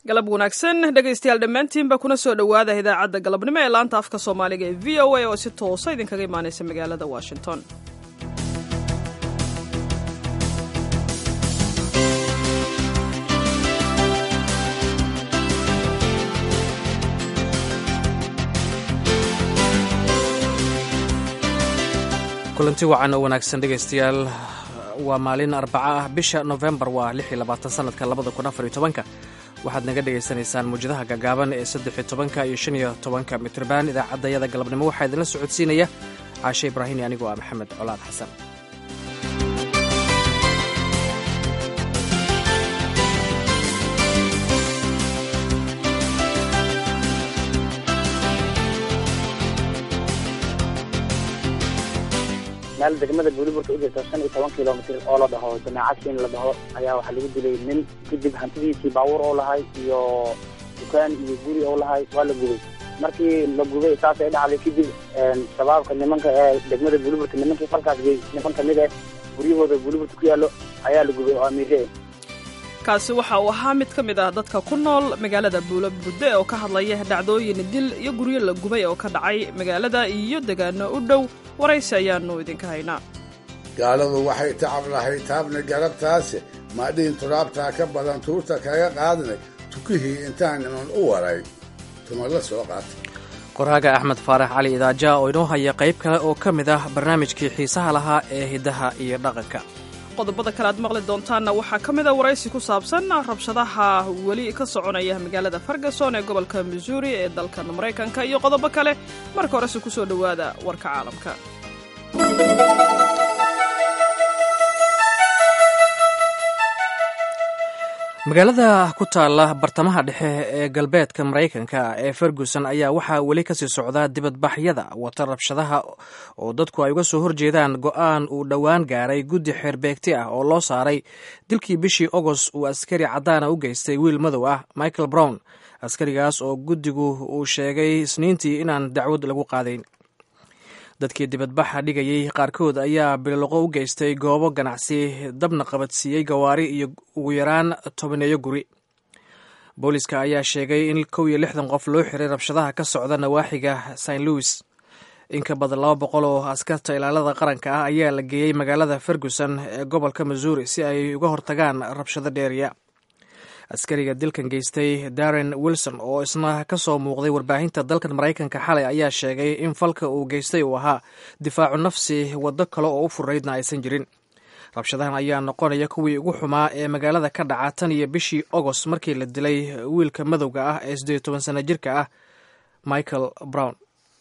galab wanaagsan dhegaystayaal dhammaantiinba kuna soo dhowaada idaacadda galabnimo ee laanta afka soomaaliga ee v o a oo si toosa idinkaga imaanaysa magaalada washington kulanti wacan oo wanaagsan dhegaystayaal waa maalin arbaca ah bisha nofembar waa sanadka waxaad naga dhegaysanaysaan muwjadaha gaagaaban ee saddexiyo tobanka iyo shan iyo tobanka mitrban idaacaddayada galabnimo waxaa idinla socodsiinaya caashe ibraahim iyo anigoo ah maxamed colaad xasan meel degmada buuliburka u jirta shan iyo toban kilomitr oo la dhaho jamaacadkiin la dhaho ayaa waxaa lagu dilay nin kadib hantidiisii baabuur oo lahay iyo dukaan iyo guri oo lahay waa la gubay markii la gubay saasay dhacday kadib shabaabka nimanka ee degmada buuliburka nimankii falkaas gey niman kamid eh guryahooda buuliburta ku yaallo ayaa la gubay oo amiire kaasi waxa uu ahaa mid ka mid ah dadka ku nool magaalada buulo budde oo ka hadlaya dhacdooyin dil iyo guryo la gubay oo ka dhacay magaalada iyo degaano u dhow waraysi ayaanu idinka haynaa gaaladu waxay tacab lahay taabna garabtaase maadhihin turaabtaa ka badan tuurta kaga qaadnay tukihii intaan niman u waray tuma la soo qaatay qoraaga axmed faarax cali idaaja oo inoo haya qayb kale oo ka mid ah barnaamijkii xiisaha lahaa ee hiddaha iyo dhaqanka qodobada kale aad maqli doontaanna waxaa ka mid a waraysi ku saabsan rabshadaha weli ka soconaya magaalada ferguson ee gobolka missouri ee dalkan maraykanka iyo qodobo kale marka horese ku soo dhowaada warka caalamka magaalada ku taalla bartamaha dhexe ee galbeedka maraykanka ee ferguson ayaa waxaa weli kasii socdaa dibadbaxyada wata rabshadaha oo dadku ay uga soo horjeedaan go'aan uu dhowaan gaaray guddi xeerbeegti ah oo loo saaray dilkii bishii agost uu askari caddaana u geystay wiil madow ah michael brown askarigaas oo guddigu uu sheegay isniintii inaan dacwad lagu qaadayn dadkii dibadbaxa dhigayay qaarkood ayaa bililoqo u geystay goobo ganacsi dabna qabadsiiyey gawaari iyo ugu yaraan tobaneeyo guri booliska ayaa sheegay in kow iyo lixdan qof loo xiray rabshadaha ka socda nawaaxiga st louis in ka badan laba boqol oo askarta ilaalada qaranka ah ayaa la geeyey magaalada ferguson ee gobolka missouri si ay uga hortagaan rabshado dheeriya askariga dilkan geystay darren wilson oo isna ka soo muuqday warbaahinta dalkan maraykanka xalay ayaa sheegay in falka uu geystay uu ahaa difaacu nafsi waddo kale oo u furaydna aysan jirin rabshadahan ayaa noqonaya kuwii ugu xumaa ee magaalada ka dhaca tan iyo bishii agost markii la dilay wiilka madowga ah ee siddeed toban sana jirka ah michael brown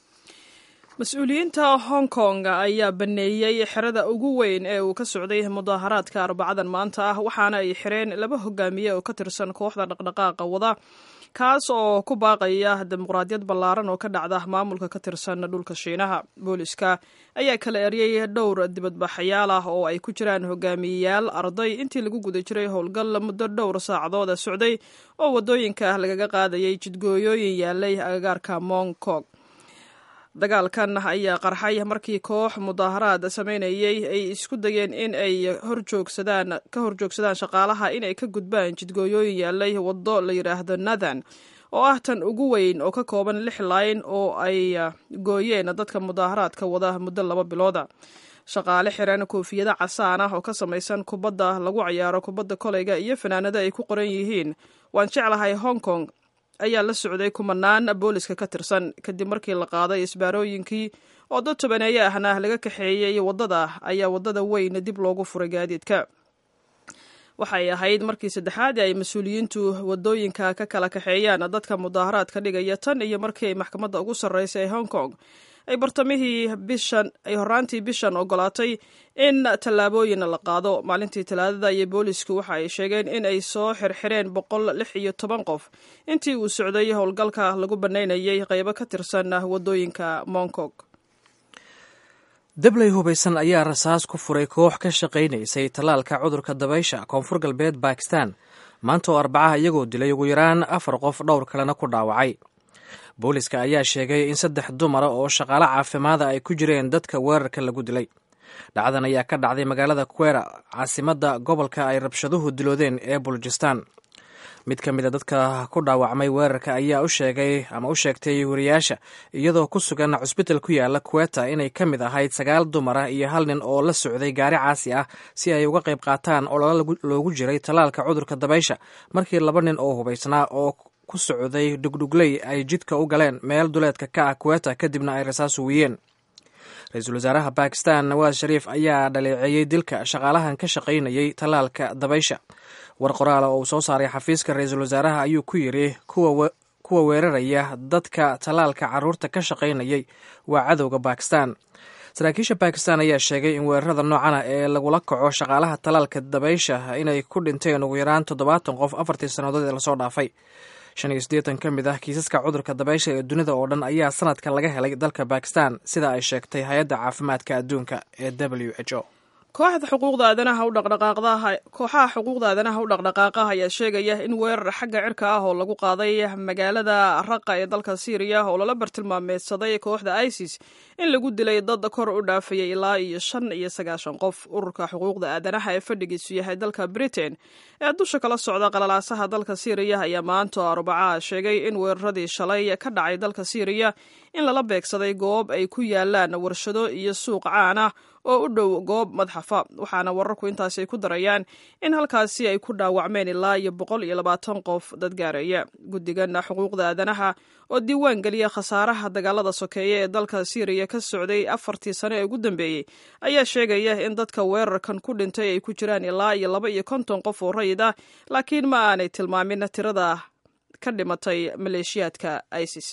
mas-uuliyiinta hong kong ayaa baneeyey xerada ugu weyn ee uu ka socday mudaaharaadka arbacadan maanta ah waxaana ay xireen laba hogaamiye oo ka tirsan kooxda dhaqdhaqaaqa wada kaas oo ku baaqaya dimuqraadiyad ballaaran oo ka dhacda maamulka ka tirsan dhulka shiinaha booliska ayaa kala eryay dhowr dibadbaxayaal ah oo ay ku jiraan hogaamiyeyaal arday intii lagu guda jiray howlgal muddo dhowr saacadooda socday oo waddooyinka lagaga qaadayay jidgooyooyin yaalay agagaarka mong kong dagaalkan ayaa qarxay markii koox mudaaharaad samaynayay ay isku dayeen in ay horjoogsadaan ka horjoogsadaan shaqaalaha inay ka gudbaan jidgooyooyin yaalay waddo la yidhaahdo nathan oo ah tan ugu weyn oo ka kooban lix layn oo ay gooyeen dadka mudaaharaadka wada muddo laba bilooda shaqaale xiran koofiyado casaan ah oo ka samaysan kubadda lagu cayaaro kubadda koleyga iyo fanaanado ay ku qoran yihiin waan jeclahay hong kong ayaa la socday kumanaan booliska ka tirsan kadib markii la qaaday isbaarooyinkii oo dad tobaneeye ahna laga kaxeeyey waddada ayaa waddada weyn dib loogu furay gaadiidka waxay ahayd markii saddexaad ay mas-uuliyiintu waddooyinka ka kala kaxeeyaan dadka mudaaharaadka dhigaya tan iyo markii ay maxkamadda ugu sarreysa ee hong kong ay bartamihii bishan ay horaantii bishan ogolaatay in tallaabooyin la qaado maalintii talaadada iyo boolisku waxa ay sheegeen in ay soo xirxireen boqol lix iyo toban qof intii uu socday howlgalka lagu bannaynayay qaybo ka tirsan waddooyinka mongkong dabley hubaysan ayaa rasaas ku furay koox ka shaqaynaysay tallaalka cudurka dabaysha koonfur galbeed bakistan maanta oo arbacaha iyagoo dilay ugu yaraan afar qof dhowr kalena ku dhaawacay booliska ayaa sheegay in saddex dumara oo shaqaale caafimaada ay ku jireen dadka weerarka lagu dilay dhacdan ayaa ka dhacday magaalada kwera caasimadda gobolka ay rabshaduhu diloodeen ee bulujistan mid ka mid a dadka ku dhaawacmay weerarka ayaa u sheegay ama u sheegtay wariyaasha iyadoo ku sugan cusbital ku yaala kuweta inay ka mid ahayd sagaal dumar ah iyo hal nin oo la socday gaari caasi ah si ay uga qayb qaataan ololo loogu jiray tallaalka cudurka dabaysha markii laba nin oo hubaysnaa oo ku socday dhugdhugley ay jidka u galeen meel duleedka ka ah kuweta kadibna ay rasaas uwiyeen ra-iisul wasaaraha bakistan nawaas shariif ayaa dhaleeceeyey dilka shaqaalahan ka shaqaynayay tallaalka dabaysha war qoraala oo uu soo saaray xafiiska ra-iisul wasaaraha ayuu ku yidhi kuwa weeraraya dadka tallaalka carruurta ka shaqaynayay waa cadowga bakistan saraakiisha bakistan ayaa sheegay in weerarada noocan ah ee lagula kaco shaqaalaha tallaalka dabaysha inay ku dhinteen ugu yaraan toddobaatan qof afartii sannadood ee lasoo dhaafay shan iyo siddeetan ka mid ah kiisaska cudurka dabaysha ee dunida oo dhan ayaa sanadkan laga helay dalka bakistan sida ay sheegtay hay-adda caafimaadka adduunka ee w h o kooxda xuquuqda aadanaha u dhaqdhaqaaqdaha kooxaha xuquuqda aadanaha u dhaqdhaqaaqaha ayaa sheegaya in weerar xagga cirka ah oo lagu qaaday magaalada raqa ee dalka syriya oo lala bartilmaameedsaday kooxda isis in lagu dilay dad kor u dhaafayay ilaa iyo shan iyo sagaashan qof ururka xuquuqda aadanaha ee fadhigiisu yahay dalka britain ee dusha kala socda qalalaasaha dalka syriya ayaa maanta arbacaha sheegay in weeraradii shalay ka dhacay dalka syriya in lala beegsaday goob ay ku yaalaan warshado iyo suuq caan ah oo u dhow goob madxafa waxaana wararku intaasi ay ku darayaan in halkaasi ay ku dhaawacmeen ilaa iyo boqol iyo labaatan qof dad gaaraya guddigan xuquuqda aadanaha oo diiwaan geliya khasaaraha dagaalada sokeeye ee dalka syriya ka socday afartii sano ee ugu dambeeyey ayaa sheegaya in dadka weerarkan ku dhintay ay ku jiraan ilaa iyo laba iyo konton qof oo rayid ah laakiin ma aanay tilmaamin tirada ka dhimatay maleeshiyaadka isis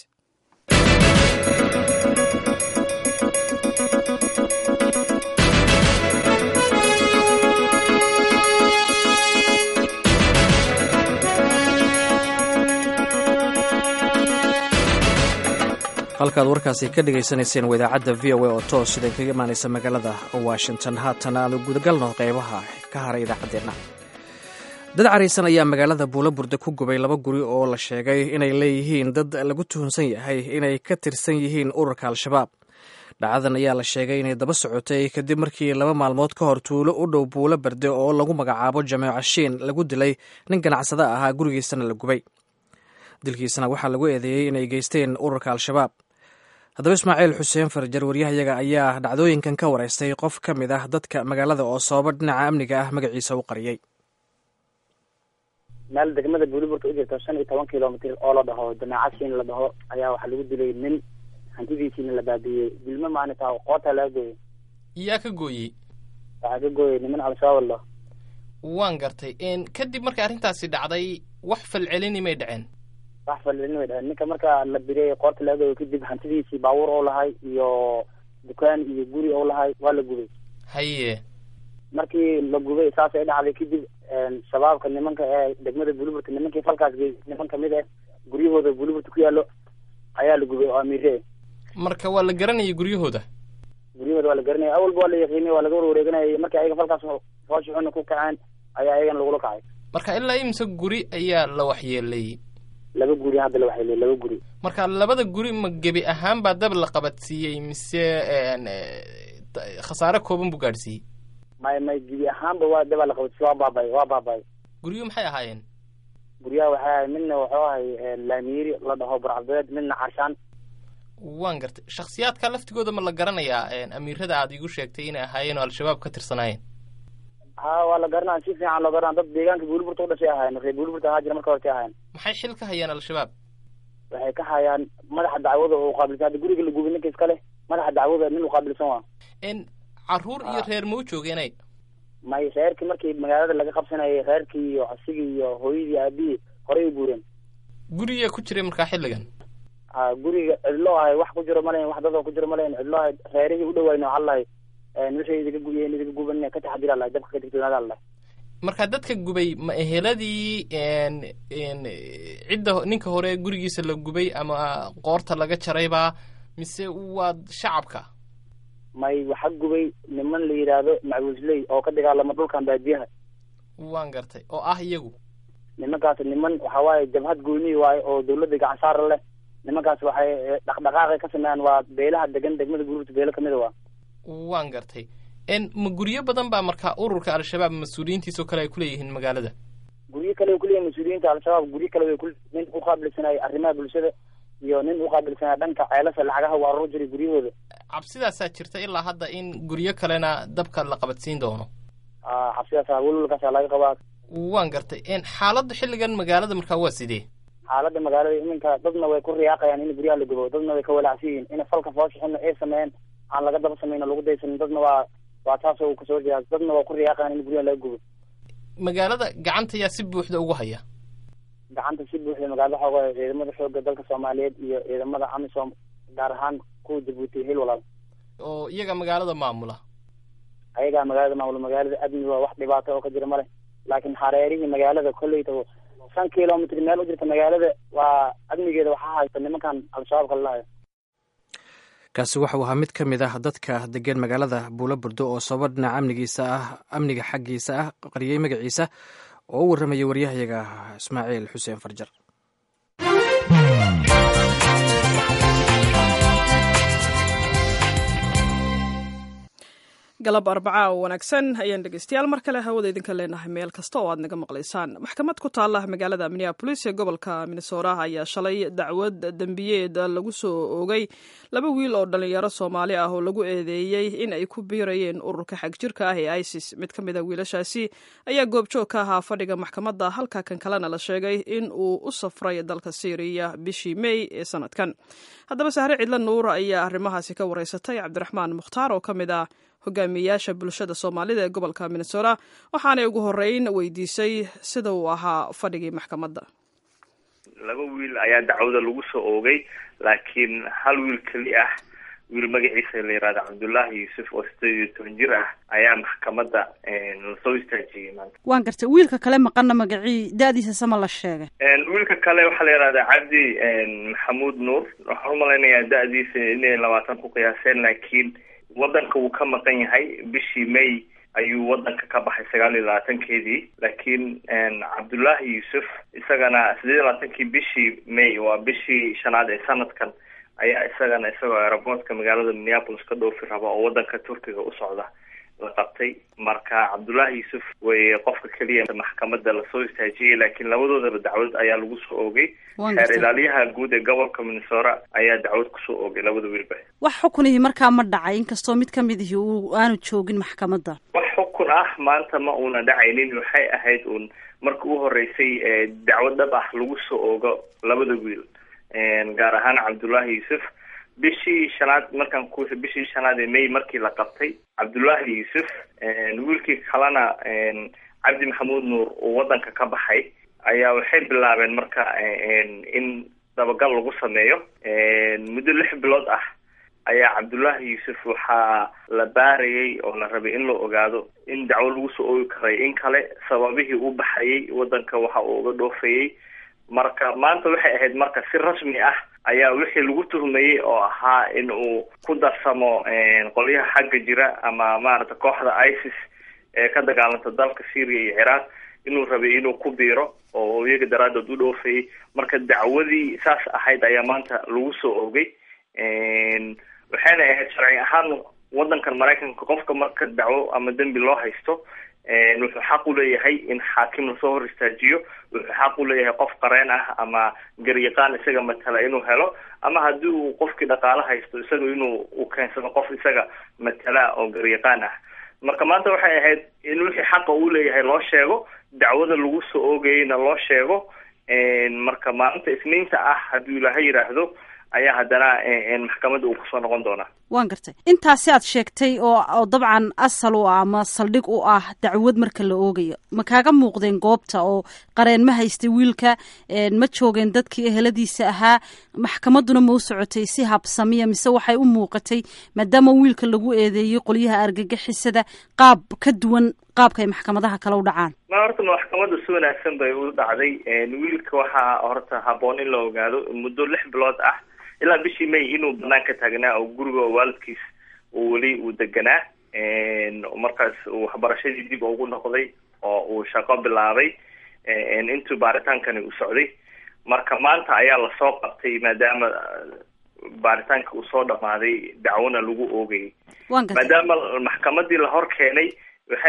halkaad warkaasi ka dhagaysanayseen waa idaacadda v o a oo toos idin kaga imaanaysa magaalada washington haatan aanu gudagalno qeybaha ka haray idaacaddeenna dad caraysan ayaa magaalada buulaburde ku gubay laba guri oo la sheegay inay leeyihiin dad lagu tuhunsan yahay inay ka tirsan yihiin ururka al-shabaab dhacdadan ayaa la sheegay inay daba socotay kadib markii laba maalmood ka hor tuulo u dhow buulo berde oo lagu magacaabo jameeco shiin lagu dilay nin ganacsada ahaa gurigiisana la gubay dilkiisana waxaa lagu eedeeyey inay geysteen ururka al-shabaab haddaba ismaaciil xuseen farjar waryahayaga ayaa dhacdooyinkan ka wareystay qof ka mid ah dadka magaalada oo sababa dhinaca amniga ah magaciisa u qariyey meel degmada buuliburta u jirta shan iyo toban kilomitr oo la dhaho jamaaca siin la dhaho ayaa waxaa lagu dilay nin hantidiisiina la baabiyey dilmo maani taa qoota laga gooyey yaa ka gooyey waxaa ka gooyey niman al-shabaab la waan gartay kadib markay arrintaasi dhacday wax falcelini may dhaceen wax falcelin way dhaceen ninka marka la biriyey qoorta laga gooyey kadib hantidiisii baabuur oo lahay iyo dukaan iyo guri oo lahay waa la gubay haye markii la gubay saasay dhacday kadib shabaabka nimanka ee degmada buuliburta nimankii falkaas geey niman kamid ah guryahooda buuliburta ku yaalo ayaa la gubay oo amiire marka waa la garanayay guryahooda guryahooda waa la garanaya awalba waa la yaqiinay waa laga warwareeganayay markii ayaga falkaas foosha xuna ku kaceen ayaa ayagana lagula kacay marka ilaa imse guri ayaa la waxyeelay laba guri hadda la waxyeelay laba guri marka labada guri ma gebi ahaan baa dab la qabadsiiyey mise khasaare kooban buu gaadhsiiyey may may gebi ahaanba waa dabaa la qabadsiiy waa baabay waa baabay guryuhu maxay ahaayeen guryaha waxay ahay midna wuxuu ahay laamiiri la dhaho barcabdeed midna carshaan waan gartay shakhsiyaadka laftigooda ma la garanayaa amiirada aad igu sheegtay inay ahaayeen oo al-shabaab ka tirsanaayeen ha waa la garanaya si fiican loo garanaya dad deegaanka buuliburta u dhashay ahaayeen reer buuliburta ahaa jira marka hortay ahaayeen maxay xil ka hayaan al-shabaab waxay ka hayaan madaxa dacwada oo uqaabilsan hadda guriga la gubay ninka iska leh madaxa dacwada nin uqaabilsan waa n caruur iyo reer ma u joogeenay may reerkii markii magaalada laga qabsanayay reerkii iyo asigii iyo hooyadii aabihii horey u guureen guriga ku jiray markaa xilligan ha guriga cidlo ahay wax ku jiro malayn wax dadoo ku jiro malayn cidlo ahay reerihii u dhawaayn waxaa lahay nolosha idiga gubiyeen idiga guban ka taxadira lahay dabka ka digtoonaada lahay marka dadka gubay ma eheladii cidda ninka hore gurigiisa la gubay ama qoorta laga jaraybaa mise waa shacabka may waxa gubay niman la yidhaahdo macbuusley oo ka dagaalama dhulkan baadiyaha waan gartay oo ah iyagu nimankaas niman waxa waaye jabhad gooniyi waaye oo dawladda gacansaara leh nimankaas waxay dhaqdhaqaaqay ka sameeyaan waa beelaha degan degmada guruurta beelo kamida waa waan gartay ma guryo badan baa markaa ururka al-shabaab mas-uuliyiintiisoo kale ay kuleeyihiin magaalada guryo kale way kuleeyihin mas-uuliyiinta al-shabaab guryo kale way ku nin uqaabilsanaya arrimaha bulshada iyo nin uqaabilsanaya dhanka ceelasha lacagaha u aruur jiray guryahooda cabsidaasaa jirta ilaa hadda in guryo kalena dabka la qabadsiin doono cabsidaasa welwalkaasa laga qabaa waan gartay xaaladda xilligan magaalada markaa waa sidee xaaladda magaalada iminka dadna way ku riyaaqayaan in guryaha la gubo dadna way ka walacsan yihiin in falka fooshaxuna ay sameeyeen aan laga daba samayn lagu daysanin dadna waa waa taas uu kasoo jeeda dadna waa ku riyaaqayaan in guryaha laga gubo magaalada gacanta yaa si buuxda ugu haya gacanta si buuxda magaalada xooga ciidamada xooga dalka soomaaliyeed iyo ciidamada amisom gaar ahaan kuwa jabuuti hil walaal oo iyaga magaalada maamula ayagaa magaalada maamula magaalada amni waa wax dhibaato oo ka jira male laakiin hareerihii magaalada kolleyta shan kilomitr meel u jirta magaalada waa amnigeeda waxaa haysta nimankan al-shabaab kala lahayo kaasi waxau ahaa mid ka mid ah dadka degan magaalada buulo burdo oo sababa dhinaca amnigiisa ah amniga xaggiisa ah qariyey magaciisa oo u warramayay waryahayaga ismaaciil xuseen farjar galab arbacaa oo wanaagsan ayaan dhegeystayaal mar kale hawada idinka leenahay meel kasta oo aad naga maqlaysaan maxkamad ku taala magaalada minneabolis ee gobolka minnesota ayaa shalay dacwad dembiyeed lagu soo oogay laba wiil oo dhalinyaro soomaali ah oo lagu eedeeyey in ay ku biirayeen ururka xagjirka ah ee isis mid ka mid a wiilashaasi ayaa goobjoog ka ahaa fadhiga maxkamadda halka kan kalena la sheegay in uu u safray dalka syriya bishii mey ee sanadkan haddaba sahre cidla nuur ayaa arrimahaasi ka wareysatay cabdiraxmaan mukhtaar oo ka mid ah hogaamiyeyaasha bulshada soomaalida ee gobolka minnesota waxaanay ugu horeyn weydiisay sida uu ahaa fadhigii maxkamadda laba wiil ayaa dacwada lagu soo oogay laakiin hal wiil keli ah wiil magaciisa la yihahda cabdullaahi yuusuf oo sideed iyo toban jir ah ayaa maxkamadda lasoo istaajiyey maanta waan gartay wiilka kale maqana magacii da-diisa sama la sheegay wiilka kale waxaa la yihahdaa cabdi maxamuud nuur waxaan umalaynayaa da-diisa inay labaatan ku qiyaaseen laakiin waddanka wuu ka maqan yahay bishii may ayuu waddanka ka baxay sagaal iyo labaatankeedii laakiin cabdullaahi yuusuf isagana sideed iyo labaatankii bishii may waa bishii shanaad ee sanadkan ayaa isagana isagoo aeroboortka magaalada minneapolis ka dhoofi raba oo waddanka turkiga u socda la qabtay marka cabdullaahi yuusuf way qofka keliya maxkamadda lasoo istaajiyey laakiin labadoodaba dacwad ayaa lagu soo oogay xeer ilaaliyaha guud ee gobolka minnesota ayaa dacwad kusoo oogay labada wiilba wax xukunihii markaa ma dhacay inkastoo mid ka mid ihi uu aanu joogin maxkamadda wax xukun ah maanta ma uuna dhacaynin waxay ahayd uun marka u horeysay dacwad dhab ah lagu soo oogo labada wiil gaar ahaan cabdullaahi yuusuf bishii shanaad markaan ku bishii shanaad ee may markii la qabtay cabdullaahi yuusuf wiilkii kalena cabdi maxamuud nuur uu waddanka ka baxay ayaa waxay bilaabeen marka in dabagal lagu sameeyo muddo lix bilood ah ayaa cabdullaahi yuusuf waxaa la baarayay oo la rabay in la ogaado in dacwo lagu soo oogi karay in kale sababihii u baxayay waddanka waxa uu uga dhoofayay marka maanta waxay ahayd marka si rasmi ah ayaa wixii lagu tuhmayey oo ahaa in uu ku darsamo qolyaha xagga jira ama maaragta kooxda isis ee ka dagaalanta dalka syria iyo ciraaq inuu rabay inuu ku biiro oo iyaga daraadood u dhoofayay marka dacwadii saas ahayd ayaa maanta lagu soo oogay waxayna ahayd sharci ahaan waddankan maraykanka qofka marka dacwo ama dembi loo haysto wuxuu xaq u leeyahay in xaakim lasoo hor istaajiyo wuxuu xaq u leeyahay qof qareen ah ama garyaqaan isaga matala inuu helo ama haddii uu qofkii dhaqaalo haysto isaga inuu u keensado qof isaga matala oo garyaqaan ah marka maanta waxay ahayd in wixii xaqa uu leeyahay loo sheego dacwada lagu soo oogayeyna loo sheego marka maalinta isniinta ah hadduu ilaahay yidhaahdo ayaa haddana maxkamadda uu kusoo noqon doonaa waan gartay intaasi aad sheegtay oo oo dabcan asal u ah ama saldhig u ah dacwad marka la oogayo ma kaaga muuqdeen goobta oo qareen ma haystay wiilka ma joogeen dadkii eheladiisa ahaa maxkamadduna ma u socotay si habsamiya mise waxay u muuqatay maadaama wiilka lagu eedeeyey qolyaha argagixisada qaab ka duwan qaabka ay maxkamadaha kale u dhacaan ma horta maxkamadda si wanaagsan bay u dhacday wiilka waxaa horta haboon in la ogaado muddo lix bilood ah ilaa bishii may inuu banaanka taagnaa oo guriga waalidkiis uu weli uu deganaa markaas uu waxbarashadii dib ugu noqday oo uu shaqo bilaabay intuu baaritaankani uu socday marka maanta ayaa lasoo qabtay maadaama baaritaanka uu soo dhamaaday dacwona lagu oogayay maadaama maxkamadii la hor keenay waxay ahayd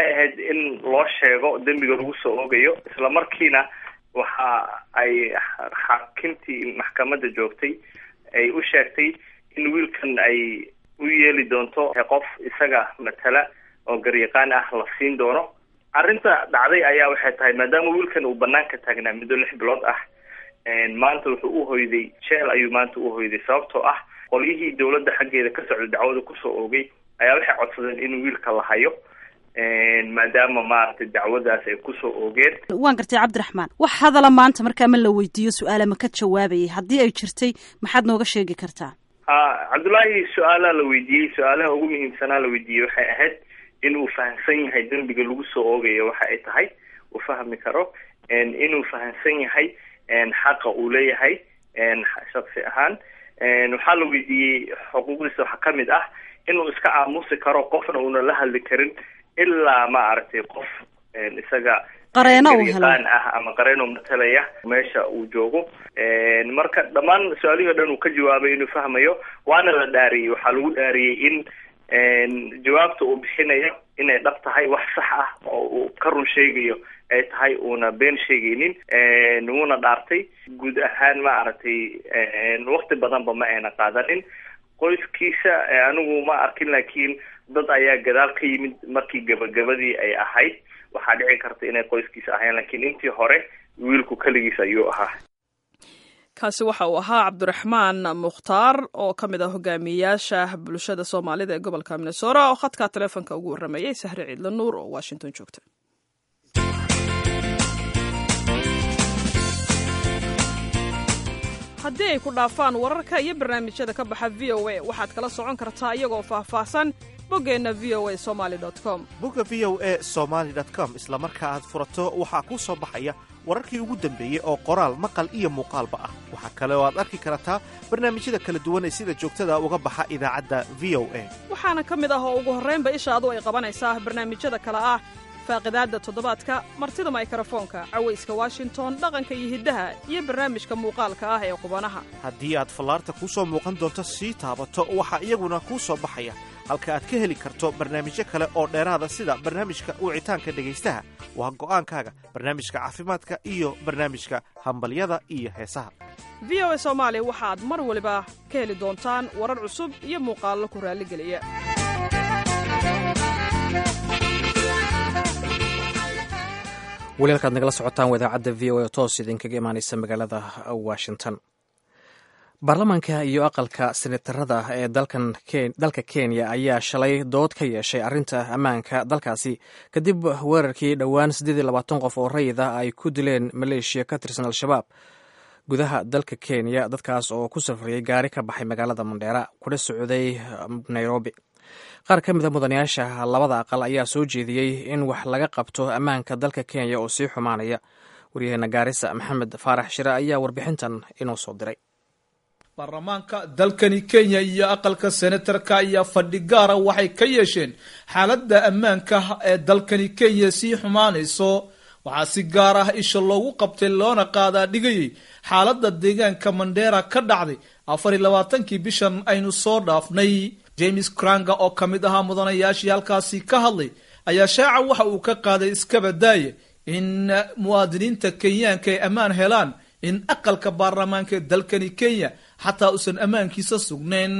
in loo sheego dembiga lagu soo oogayo isla markiina waxa ay xaakintii maxkamadda joogtay ay u sheegtay in wiilkan ay u yeeli doonto qof isaga matala oo garyaqaan ah la siin doono arrinta dhacday ayaa waxay tahay maadaama wiilkan uu banaanka taagnaa muddo lix bilood ah maanta wuxuu u hoyday jeel ayuu maanta u hoyday sababtoo ah qolyihii dowladda xaggeeda ka socda dacwada kusoo oogay ayaa waxay codsadeen in wiilka la hayo maadaama maaragtay dacwadaas ay kusoo oogeen waan gartay cabdiraxmaan wax hadala maanta markaa ma la weydiiyo su-aala ma ka jawaabayay haddii ay jirtay maxaad nooga sheegi kartaa ha cabdullaahi su-aalaa la weydiiyey su-aalaha ugu muhiimsanaa la weydiiyey waxay ahayd in uu fahamsan yahay dembiga lagu soo oogayo waxa ay tahay uu fahmi karo inuu fahamsan yahay xaqa uu leeyahay shaksi ahaan waxaa la weydiiyey xuquuqdiisa waxaa kamid ah inuu iska aamusi karo qofna uuna la hadli karin ilaa ma aragtay qof isaga qareeno uu helo garyaqaan ah ama qareeno matalaya meesha uu joogo marka dhammaan su-aalihii o dhan uu ka jawaabay inuu fahmayo waana la dhaariyey waxaa lagu dhaariyey in jawaabta uu bixinayo inay dhab tahay wax sax ah oo uu ka run sheegayo ay tahay uuna been sheegaynin wuuna dhaartay guud ahaan ma aragtay wakti badanba ma ayna qaadanin qoyskiisa anigu ma arkin laakiin dad ayaa gadaal ka yimid markii gabagabadii ay ahayd waxaa dhici karta inay qoyskiisa ahayn laakiin intii hore wiilku keligiis ayuu ahaa kaasi waxa uu ahaa cabdiraxmaan mukhtaar oo ka mid ah hogaamiyeyaasha bulshada soomaalida ee gobolka minnesora oo khadka taleefonka ugu warrameeyey sahre ciidla nuur oo washington joogta haddii ay ku dhaafaan wararka iyo barnaamijyada ka baxa v o a waxaad kala socon kartaa iyagoo faahfaahsan boggeenna v o a somaali com bogga v o a somaali com isla marka aad furato waxaa kuu soo baxaya wararkii ugu dambeeyey oo qoraal maqal iyo muuqaalba ah waxaa kale oo aad arki kartaa barnaamijyada kala duwan ee sida joogtada uga baxa idaacadda v o a waxaana ka mid ah oo ugu horraynba ishaadu ay qabanaysaa barnaamijyada kale ah faaqidaadda toddobaadka martida maykrofoonka cawayska washington dhaqanka iyo hiddaha iyo barnaamijka muuqaalka ah ee qubanaha haddii aad fallaarta kuu soo muuqan doonto sii taabato waxaa iyaguna kuu soo baxaya halka aad ka heli karto barnaamijyo kale oo dheeraada sida barnaamijka wicitaanka dhegaystaha waa go'aankaaga barnaamijka caafimaadka iyo barnaamijka hambalyada iyo heesaha v o a soomaali waxaad mar waliba ka heli doontaan warar cusub iyo muuqaallo ku raalligeliya weli halkaad nagala socotaan wadaacadda v o a toos idinkaga imaanaysa magaalada washington baarlamaanka iyo aqalka senatarada ee dalka kenya ayaa shalay dood ka yeeshay arrinta ammaanka dalkaasi kadib weerarkii dhowaan qof oo rayid ah ay ku dileen maleeshiya ka tirsan al-shabaab gudaha dalka kenya dadkaas oo ku safriyey gaari ka baxay magaalada mandheera kuna socday nairobi qaar ka mida mudanayaasha labada aqal ayaa soo jeediyey in wax laga qabto ammaanka dalka kenya oo sii xumaanaya waryaheena gaarisa maxamed faarax shire ayaa warbixintan inoo soo diray baarlamaanka dalkani kenya iyo aqalka senatarka ayaa fadhi gaara waxay ka yeesheen xaaladda ammaanka ee dalkani kenya sii xumaanayso waxaa si gaar ah isha loogu qabtay loona qaadaa dhigayay xaaladda deegaanka mandheera ka dhacday afar iyo labaatankii bishan aynu soo dhaafnay james kranga oo ka mid ahaa mudanayaashii halkaasi ka hadlay ayaa shaaca waxa uu ka qaaday iskabadaaye in muwaadiniinta kenyaanka ay ammaan helaan in aqalka baarlamaanka ee dalkani kenya xataa uusan ammaankiisa sugnayn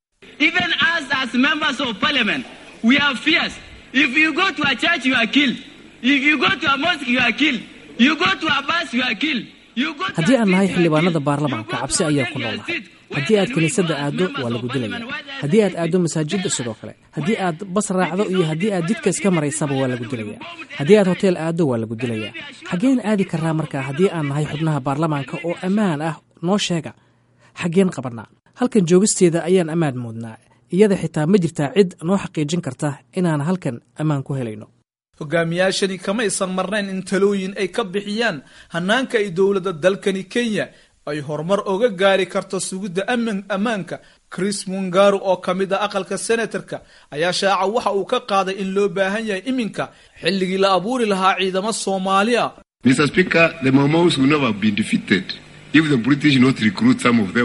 Even us as members of parliament, we have fears. If you go to a church, you are killed. If you go to a mosque, you are killed. You go to a bus, you are killed. You go to haddii a aan nahay field, you are xildhibaanada killed. baarlamaanka You go cabsi to ayaa take ku your noolnahay seat. haddii Where aad can we kiniisadda go as aaddo members waa of lagu parliament? dilaya Why there's haddii aad no aaddo masaajidda sidoo kale haddii aad bas raacdo iyo haddii aad jidka iska maraysaba waa lagu dilaya haddii aad hoteel aaddo waa lagu dilaya xaggeen aadi karaa markaa haddii aan nahay xubnaha baarlamaanka oo ammaan ah noo sheega xaggeen qabannaa halkan joogisteeda ayaan ammaan moodnaa iyada xitaa ma jirtaa cid noo xaqiijin karta inaan halkan ammaan ku helayno hogaamiyaashani kamaysan marnayn in talooyin ay ka bixiyaan hanaanka ay dowladda dalkani kenya ay horumar oga gaari karto sugidda aman ammaanka chris mungaru oo ka mid ah aqalka senatarka ayaa shaaca waxa uu ka qaaday in loo baahan yahay iminka xilligii la abuuri lahaa ciidamo soomaali ah Mr. Speaker, the Maumau's will never have been defeated if the British not recruit some of them.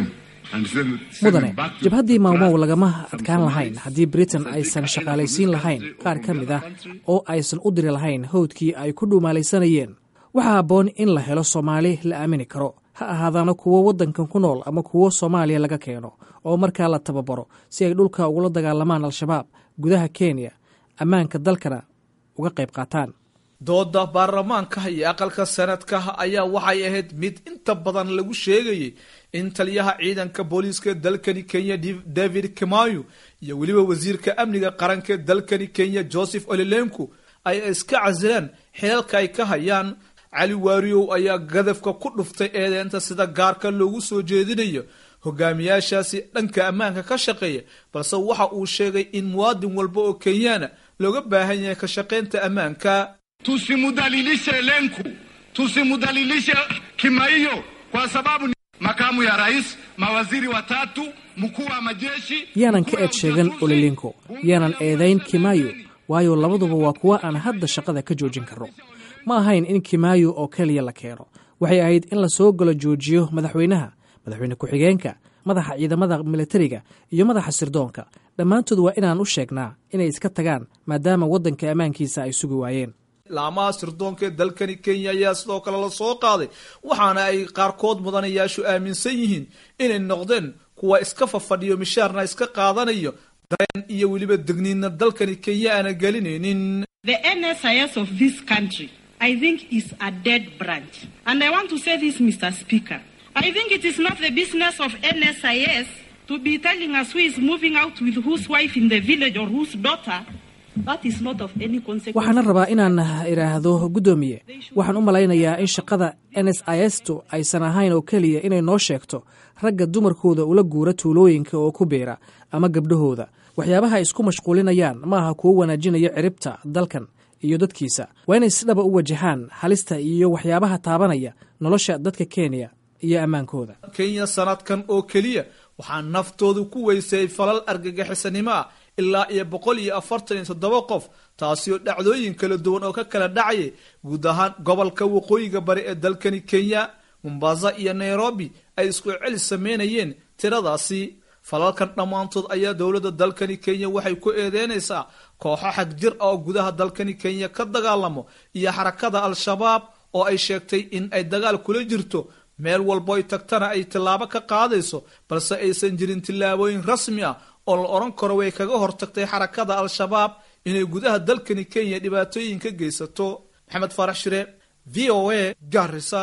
mudane jabhaddii maalmow lagama adkaan lahayn haddii britain aysan shaqaalaysiin lahayn qaar ka mid ah oo aysan u diri lahayn howdkii ay ku dhuumaalaysanayeen waxaa habboon in la helo soomaali la aamini karo ha ahaadaana kuwo waddankan ku nool ama kuwo soomaaliya laga keeno oo markaa la tababaro si ay dhulka ugula dagaalamaan al-shabaab gudaha kenya ammaanka dalkana uga qayb qaataan dooda baarlamaanka iyo aqalka sanadka ayaa waxay ahayd mid inta badan lagu sheegayay in taliyaha ciidanka booliiska dalkani kenya david kimayo iyo weliba wasiirka amniga qaranka dalkani kenya joseph olilenku ay iska casilaan xilalka ay ka hayaan cali waariyow ayaa gadafka ku dhuftay eedeynta sida gaarka loogu soo jeedinayo hogaamiyaashaasi dhanka ammaanka ka shaqeeya balse waxa uu sheegay in muwaadin walba oo kenyaana looga baahan yahay ka shaqaynta ammaanka tusimudhalilishe Lenku, tusimudhalilishe Kimaiyo kwa sababu ni makamu ya rais, mawaziri watatu, mkuu wa majeshi. yaanan ka eed sheegan olilinko yaanan eedayn kimaayo waayo labaduba waa kuwa aan hadda shaqada ka joojin karno ma ahayn in kimaayo oo keliya la keeno waxay ahayd in la soo galo joojiyo madaxweynaha madaxweyne ku-xigeenka madaxa ciidamada militariga iyo madaxa sirdoonka dhammaantood waa inaan u sheegnaa inay iska tagaan maadaama waddanka ammaankiisa ay sugi waayeen laamaha sirdoonka ee dalkani kenya ayaa sidoo kale la soo qaaday waxaana ay qaarkood mudanayaashu aaminsan yihiin inay noqdeen kuwa iska fafadhiyo mishaarna iska qaadanayo dareen iyo weliba degniinna dalkani kenya aana gelinaynin The NSIS of this country, I think, is a dead branch. And I want to say this, Mr. Speaker. I think it is not the business of NSIS to be telling us who is moving out with whose wife in the village or whose daughter. That is not of any consequence. waxaana rabaa inaan idhaahdo guddoomiye waxaan u malaynayaa in shaqada n s i s tu aysan ahayn oo keliya inay noo sheegto ragga dumarkooda ula guura tuulooyinka oo ku biira ama gabdhahooda waxyaabaha ay isku mashquulinayaan ma aha kuwo wanaajinaya ciribta dalkan iyo dadkiisa waa inay si dhaba u wajahaan halista iyo waxyaabaha taabanaya nolosha dadka kenya iyo ammaankooda kenya sanadkan oo keliya waxaa naftoodu ku weysay falal argagixisanimo ah ilaa iyo boqol iyo afartan iyo toddoba qof taasi oo dhacdooyin kala duwan oo ka kala dhacayay guud ahaan gobolka waqooyiga bari ee dalkani kenya mombasa iyo nairobi ay isku celi sameynayeen tiradaasi falalkan dhammaantood ayaa dowladda dalkani kenya waxay ku eedeynaysaa kooxo xag jir ah oo gudaha dalkani kenya ka dagaalamo iyo xarakada al-shabaab oo ay sheegtay in ay dagaal kula jirto meel walbo ay tagtana ay tillaabo ka qaadayso balse aysan jirin tillaabooyin rasmi ah oo la odhan karo way kaga hortagtay xarakada al-shabaab inay gudaha dalkani kenya dhibaatooyin ka geysato maxamed faarax shire v o a garisa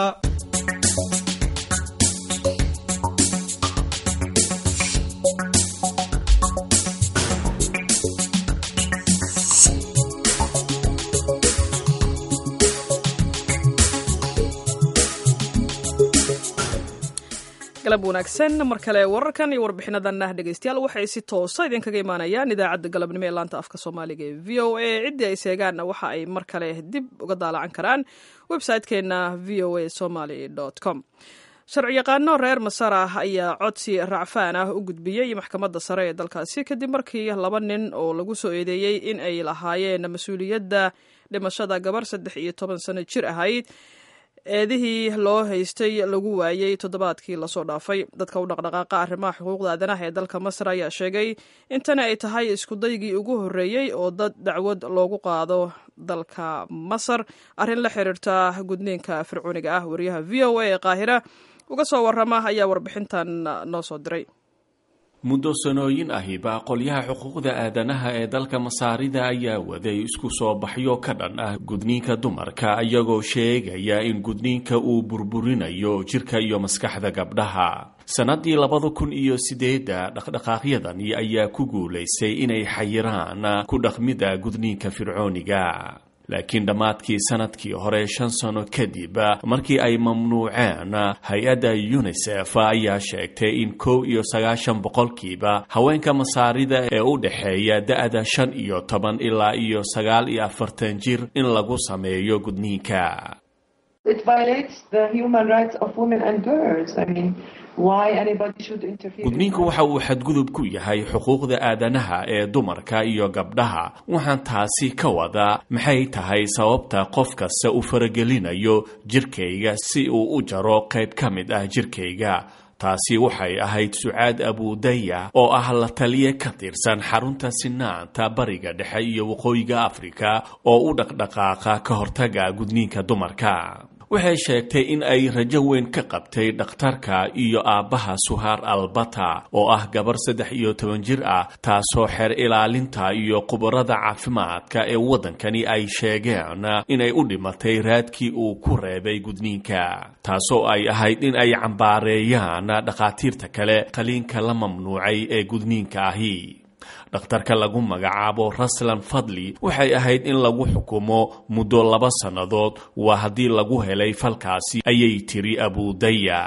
galab wanaagsan mar kale wararkan iyo warbixinadan ah dhegeystayaal waxay si toosa idinkaga imaanayaan idaacadda galabnimo ee laanta afka soomaaliga ee v o a ciddii ay seegaanna waxa ay mar kale dib uga daalacan karaan website-keena v o a somaly com sharci yaqaano reer masar ah ayaa codsi racfaan ah u gudbiyey maxkamadda sare ee dalkaasi kadib markii laba nin oo lagu soo eedeeyey in ay lahaayeen mas-uuliyadda dhimashada gabar saddex iyo toban sano jir ahayd eedihii loo haystay lagu waayey toddobaadkii lasoo dhaafay dadka u dhaqdhaqaaqa arrimaha xuquuqda aadanaha ee dalka masar ayaa sheegay in tani ay tahay iskudaygii ugu horreeyey oo dad dacwad loogu qaado dalka masar arrin la xiriirta gudniinka fircooniga ah wariyaha v o a ee qaahira uga soo warrama ayaa warbixintan noo soo diray muddo sanooyin ahiba qolyaha xuquuqda aadanaha ee dalka masaarida ayaa waday isku soo baxyo ka dhan ah gudniinka dumarka iyagoo sheegaya in gudniinka uu burburinayo jirka iyo maskaxda gabdhaha sannadii labada kun iyo sideedda dhaqdhaqaaqyadani ayaa ku guulaysay inay xayiraan ku dhaqmida gudniinka fircooniga laakiin dhammaadkii sanadkii hore shan sano kadib markii ay mamnuuceen hay-adda unisef ayaa sheegtay in kow iyo sagaashan boqolkiiba haweenka masaarida ee u dhexeeya da-da shan iyo toban ilaa iyo sagaal iyo afartan jir in lagu sameeyo gudniinka gudniinku waxa uu xadgudub ku yahay xuquuqda aadanaha ee dumarka iyo gabdhaha waxaan taasi ka wadaa maxay tahay sababta qof kasta u faragelinayo jirkayga si uu u jaro qayb ka mid ah jirkayga taasi waxay ahayd sucaad abudaya oo ah la taliye ka tirsan xarunta sinaanta bariga dhexe iyo waqooyiga afrika oo u dhaqdhaqaaqa ka hortaga gudniinka dumarka waxay sheegtay in ay rajo weyn ka qabtay dhakhtarka iyo aabbaha suhaar albata oo ah gabar saddex iyo toban jir ah taasoo xeer ilaalinta iyo khubarada caafimaadka ee waddankani ay sheegeen inay u dhimatay raadkii uu ku reebay gudniinka taasoo ay ahayd in ay cambaareeyaan dhakhaatiirta kale qaliinka la mamnuucay ee gudniinka ahi dhakhtarka lagu magacaabo raslan fadli waxay ahayd in lagu xukumo muddo laba sannadood waa haddii lagu helay falkaasi ayay tiri abudaya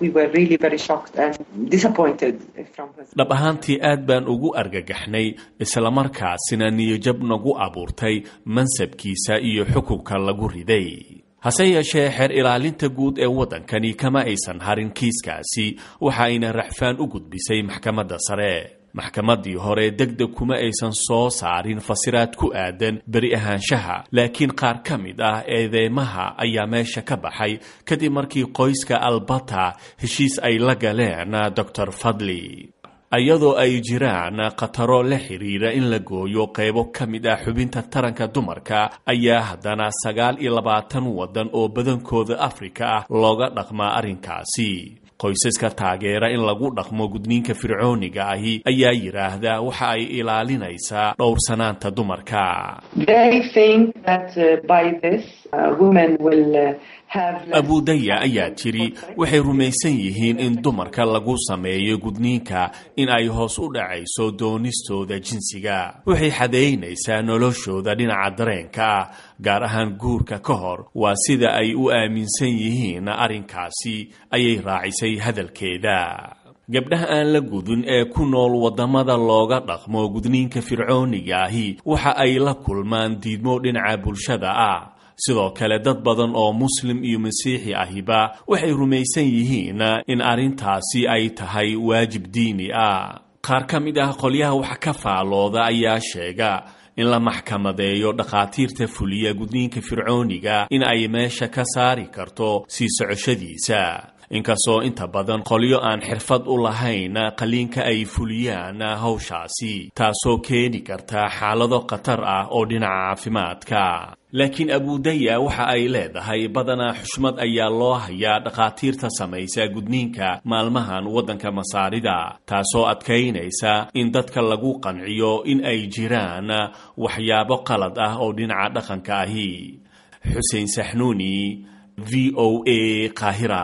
dhab ahaantii aad baan ugu argagaxnay islamarkaasina niyojab nagu abuurtay mansabkiisa iyo xukunka lagu riday hase yeeshee xeer ilaalinta guud ee waddankani kama aysan harin kiiskaasi waxa ayna raxfaan u gudbisay maxkamadda sare maxkamaddii hore degdeg kuma aysan soo saarin fasiraad ku aadan beri ahaanshaha laakiin qaar ka mid ah eedeymaha ayaa meesha ka baxay kadib markii qoyska albata heshiis ay la galeen doctor fadli iyadoo ay jiraan khataro la xiriira in la gooyo qaybo ka mid ah xubinta taranka dumarka ayaa haddana sagaal iyo labaatan waddan oo badankooda afrika ah looga dhaqmaa arrinkaasi qoysaska taageera in lagu dhaqmo gudniinka fircooniga ahi ayaa yidhaahda waxa ay ilaalinaysaa dhowrsanaanta dumarka abudaya ayaa tiri waxay rumaysan yihiin in dumarka lagu sameeyo gudniinka in ay hoos u dhacayso doonistooda jinsiga waxay xadeynaysaa noloshooda dhinaca dareenka ah gaar ahaan guurka ka hor waa sida ay u aaminsan yihiin arrinkaasi ayay raacisay hadalkeeda gabdhaha aan la gudin ee ku nool waddamada looga dhaqmo gudniinka fircooniga ahi waxa ay la kulmaan diidmo dhinaca bulshada ah sidoo kale dad badan oo muslim iyo masiixi ahiba waxay rumaysan yihiin in arrintaasi ay tahay waajib diini ah qaar ka mid ah qolyaha wax ka faalooda ayaa sheega in la maxkamadeeyo dhakhaatiirta fuliya gudniinka fircooniga in ay meesha ka saari karto sii socoshadiisa inkastoo inta badan qolyo aan xirfad u lahayn qaliinka ay fuliyaan hawshaasi taasoo keeni karta xaalado khatar ah oo dhinaca caafimaadka laakiin abudaya waxa ay leedahay badanaa xushmad ayaa loo hayaa dhakhaatiirta samaysa gudniinka maalmahan waddanka masaarida taasoo adkaynaysa in dadka lagu qanciyo in ay jiraan waxyaabo qalad ah oo dhinaca dhaqanka ahi xuseen saxnuuni v o a qaahira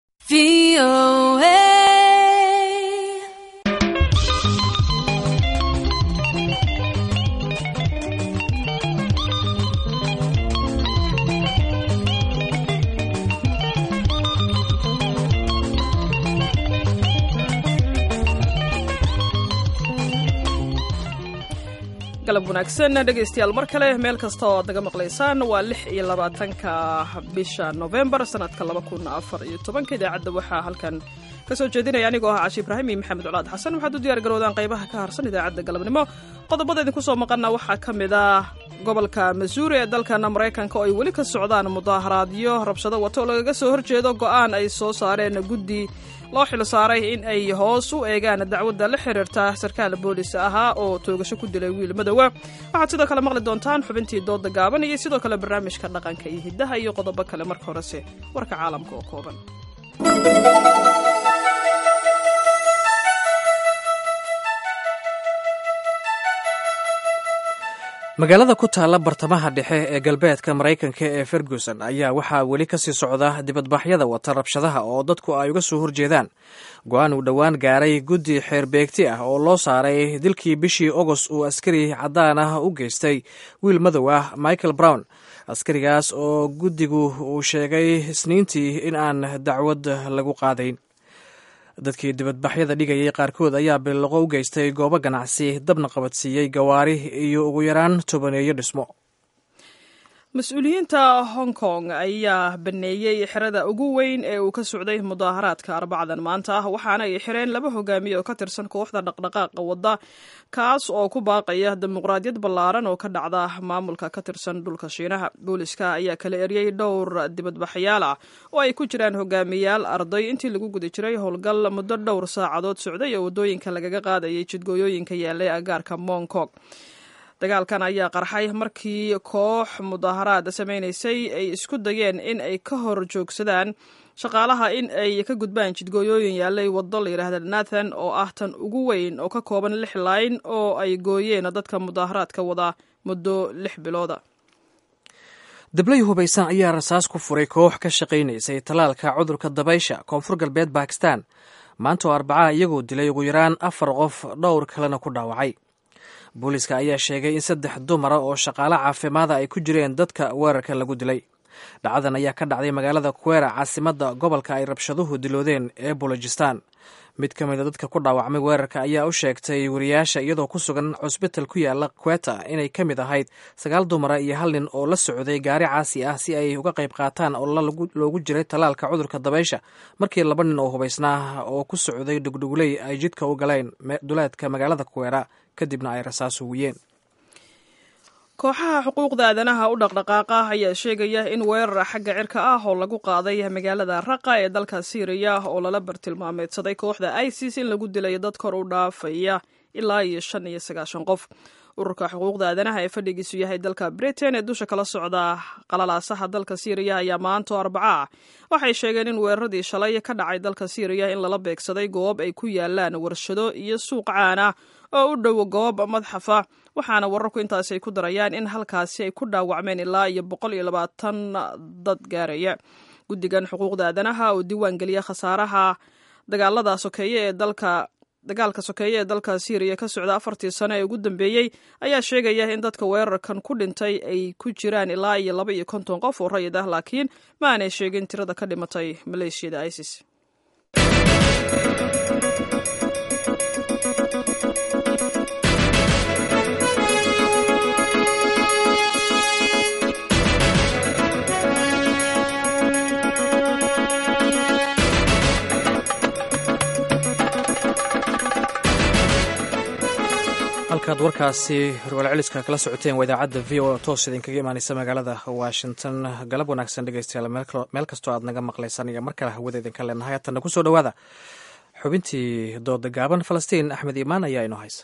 galab wanaagsan dhegaystayaal mar kale meel kasta oo aad naga maqlaysaan waa lix iyo labaatanka bisha novembar sanadka laba kun afar iyo tobanka idaacadda waxaa halkan ka soo jeedinaya anigoo ah cashi ibraahim iyo maxamed colaad xasan waxaad u diyaar garoodaan qaybaha ka harsan idaacadda galabnimo qodobada idinku soo maqana waxaa ka mid ah gobolka masuuri ee dalkana maraykanka oo ay weli ka socdaan mudaaharaadyo rabshado wato oo lagaga soo horjeedo go'aan ay soo saareen guddi loo xil saaray in ay hoos u eegaan dacwadda la xiriirta sarkaal boolis ahaa oo toogasho ku dilay wiil madowa waxaad sidoo kale maqli doontaan xubintii dooda gaaban iyo sidoo kale barnaamijka dhaqanka iyo hiddaha iyo qodobo kale marka horese warka caalamka oo kooban magaalada ku taalla bartamaha dhexe ee galbeedka maraykanka ee ferguson ayaa waxaa weli kasii socda dibadbaxyada wata rabshadaha oo dadku ay uga soo horjeedaan go-aan uu dhowaan gaaray guddi xeerbeegti ah oo loo saaray dilkii bishii ogost uu askari caddaan ah u geystay wiil madow ah michael brown askarigaas oo guddigu uu sheegay isniintii in aan dacwad lagu qaadayn dadkii dibadbaxyada dhigayay qaarkood ayaa billiqo u geystay goobo ganacsi dabna qabadsiiyey gawaari iyo ugu yaraan tobaneeyo dhismo mas-uuliyiinta hong kong ayaa baneeyey xerada ugu weyn ee uu ka socday mudaaharaadka arbacadan maanta ah waxaana ay xireen laba hogaamiye oo ka tirsan kooxda dhaqdhaqaaqa wadda kaas oo ku baaqaya dimuqraadiyad ballaaran oo ka dhacda maamulka ka tirsan dhulka shiinaha booliska ayaa kala eryey dhowr dibadbaxyaal ah oo ay ku jiraan hogaamiyaal arday intii lagu guda jiray howlgal muddo dhowr saacadood socday oo waddooyinka lagaga qaadayay jidgooyooyinka yaallay agaarka mong kong dagaalkan ayaa qarxay markii koox mudaaharaad samaynaysay ay isku dayeen in ay ka hor joogsadaan shaqaalaha in ay ka gudbaan jidgooyooyin yaallay waddo la yidhaahda nathan oo ah tan ugu weyn oo ka kooban lix layn oo ay gooyeen dadka mudaaharaadka wada muddo lix bilooda dablay hubaysan ayaa rasaas ku furay koox ka shaqaynaysay tallaalka cudurka dabaysha koonfur galbeed bakistan maanta oo arbacaha iyagoo dilay ugu yaraan afar qof dhowr kalena ku dhaawacay booliiska ayaa sheegay in saddex dumara oo shaqaale caafimaada ay ku jireen dadka weerarka lagu dilay dhacdadan ayaa ka dhacday magaalada kuwera caasimadda gobolka ay rabshaduhu diloodeen ee bolojistan mid ka mida dadka ku dhaawacmay weerarka ayaa u sheegtay wariyaasha iyadoo ku sugan cusbital ku yaala kweta inay ka mid ahayd sagaal dumara iyo hal nin oo la socday gaari caasi ah si ay uga qayb qaataan oo loogu jiray tallaalka cudurka dabaysha markii laba nin oo hubaysnaa oo ku socday dhugdhugley ay jidka u galeen duleedka magaalada kuwera kadibna ay rasaas hugiyeen kooxaha xuquuqda aadanaha u dhaqdhaqaaqa ayaa sheegaya in weerar xagga cirka ah oo lagu qaaday magaalada raqa ee dalka syriya oo lala bartilmaameedsaday kooxda isis in lagu dilay dad kor u dhaafaya ilaa iyo shan iyo sagaashan qof ururka xuquuqda aadanaha ee fadhigiisu yahay dalka britain ee dusha kala socda qalalaasaha dalka syriya ayaa maanto arbaca ah waxay sheegeen in weeraradii shalay ka dhacay dalka syriya in lala beegsaday goob ay ku yaalaan warshado iyo suuq caan ah oo u dhow goob madxafa waxaana wararku intaasi ay ku darayaan in halkaasi ay ku dhaawacmeen ilaa iyo boqol iyo labaatan dad gaaraya guddigan xuquuqda aadanaha oo diiwaan geliya khasaaraha dagaalada sokeeye ee dalka dagaalka sokeeye ee dalka syriya ka socda afartii sano ee ugu dambeeyey ayaa sheegaya in dadka weerarkan ku dhintay ay ku jiraan ilaa iyo laba iyo konton qof oo rayid ah laakiin ma aanay sheegin tirada ka dhimatay maleeshiyada isis halkaad warkaasi warwalceliska kala socoteen waa idaacadda v o toos idinkaga imaaneysa magaalada washington galab wanaagsan dhegeystayaal meel kastoo aad naga maqlaysaan iyo mar kale hawada idinka leenahay hatanna kusoo dhowaada xubintii dooda gaaban falastiin axmed iimaan ayaa inoo haysa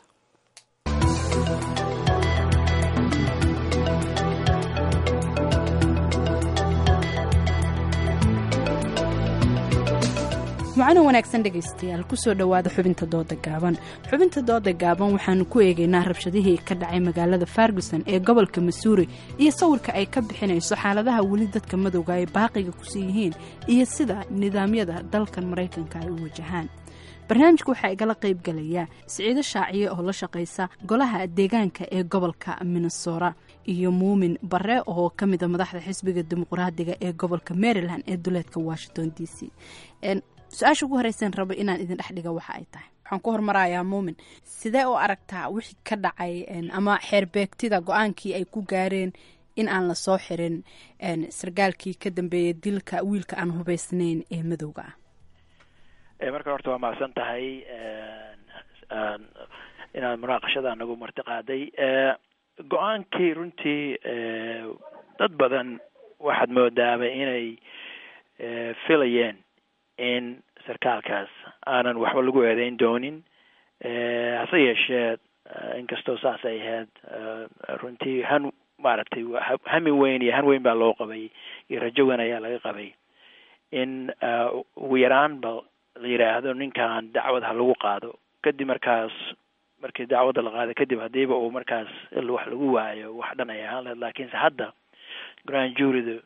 macano wanaagsan dhegaystayaal kusoo dhowaada xubinta dooda gaaban xubinta dooda gaaban waxaanu ku eegaynaa rabshadihii ka dhacay magaalada farguson ee gobolka masuuri iyo sawirka ay ka bixinayso xaaladaha weli dadka madowga ay baaqiga kusii yihiin iyo sida nidaamyada dalkan maraykanka ay u wajahaan barnaamijka waxaa igala qayb galaya siciido shaaciye oo la shaqaysa golaha deegaanka ee gobolka minnesora iyo muumin bare oo ka mida madaxda xisbiga dimuqraadiga ee gobolka maryland ee duleedka washington d c su-aasha ugu horeyseen raba inaan idin dhex dhiga waxa ay tahay waxaan ku hormarayaa muumin sidee u aragtaa wixii ka dhacay ama xeerbeegtida go-aankii ay ku gaareen in aan la soo xirin sargaalkii ka dambeeyay dilka wiilka aan hubaysnayn ee madowga ah marka horta waa mahadsan tahay inaad munaaqashada nagu marti qaaday go-aankii runtii dad badan waxaad moodaaba inay filayeen in sarkaalkaas aanan waxba lagu eedeyn doonin hase yeeshee inkastoo saas ay ahayd runtii han maaragtay hami weyn iyo han weyn baa loo qabay iyo rajo weyn ayaa laga qabay in ugu yaraanba la yidhaahdo ninkan dacwad ha lagu qaado kadib markaas markii dacwadda la qaado kadib haddiiba uu markaas wax lagu waayo wax dhan ay ahaan lahayd laakiinse hadda grand juryda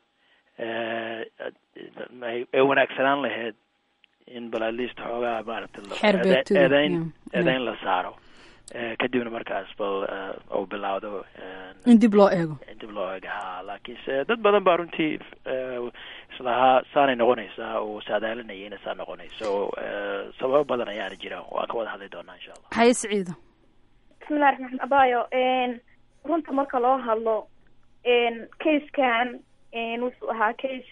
ay wanaagsanaan lahayd in bal at least xoogaa maaragtay eedeyn eedeyn la saaro kadibna markaas bal uu bilaawdo in dib loo eego in dib loo eego ha laakiinse dad badan baa runtii islahaa saanay noqonaysaa oo saadaalinaya inay saa noqonayso sababo badan ayaana jira waan ka wada hadli doonaa insha allah haye siciido bismillahi raxmaan abayo runta marka loo hadlo casekan wuxuu ahaa case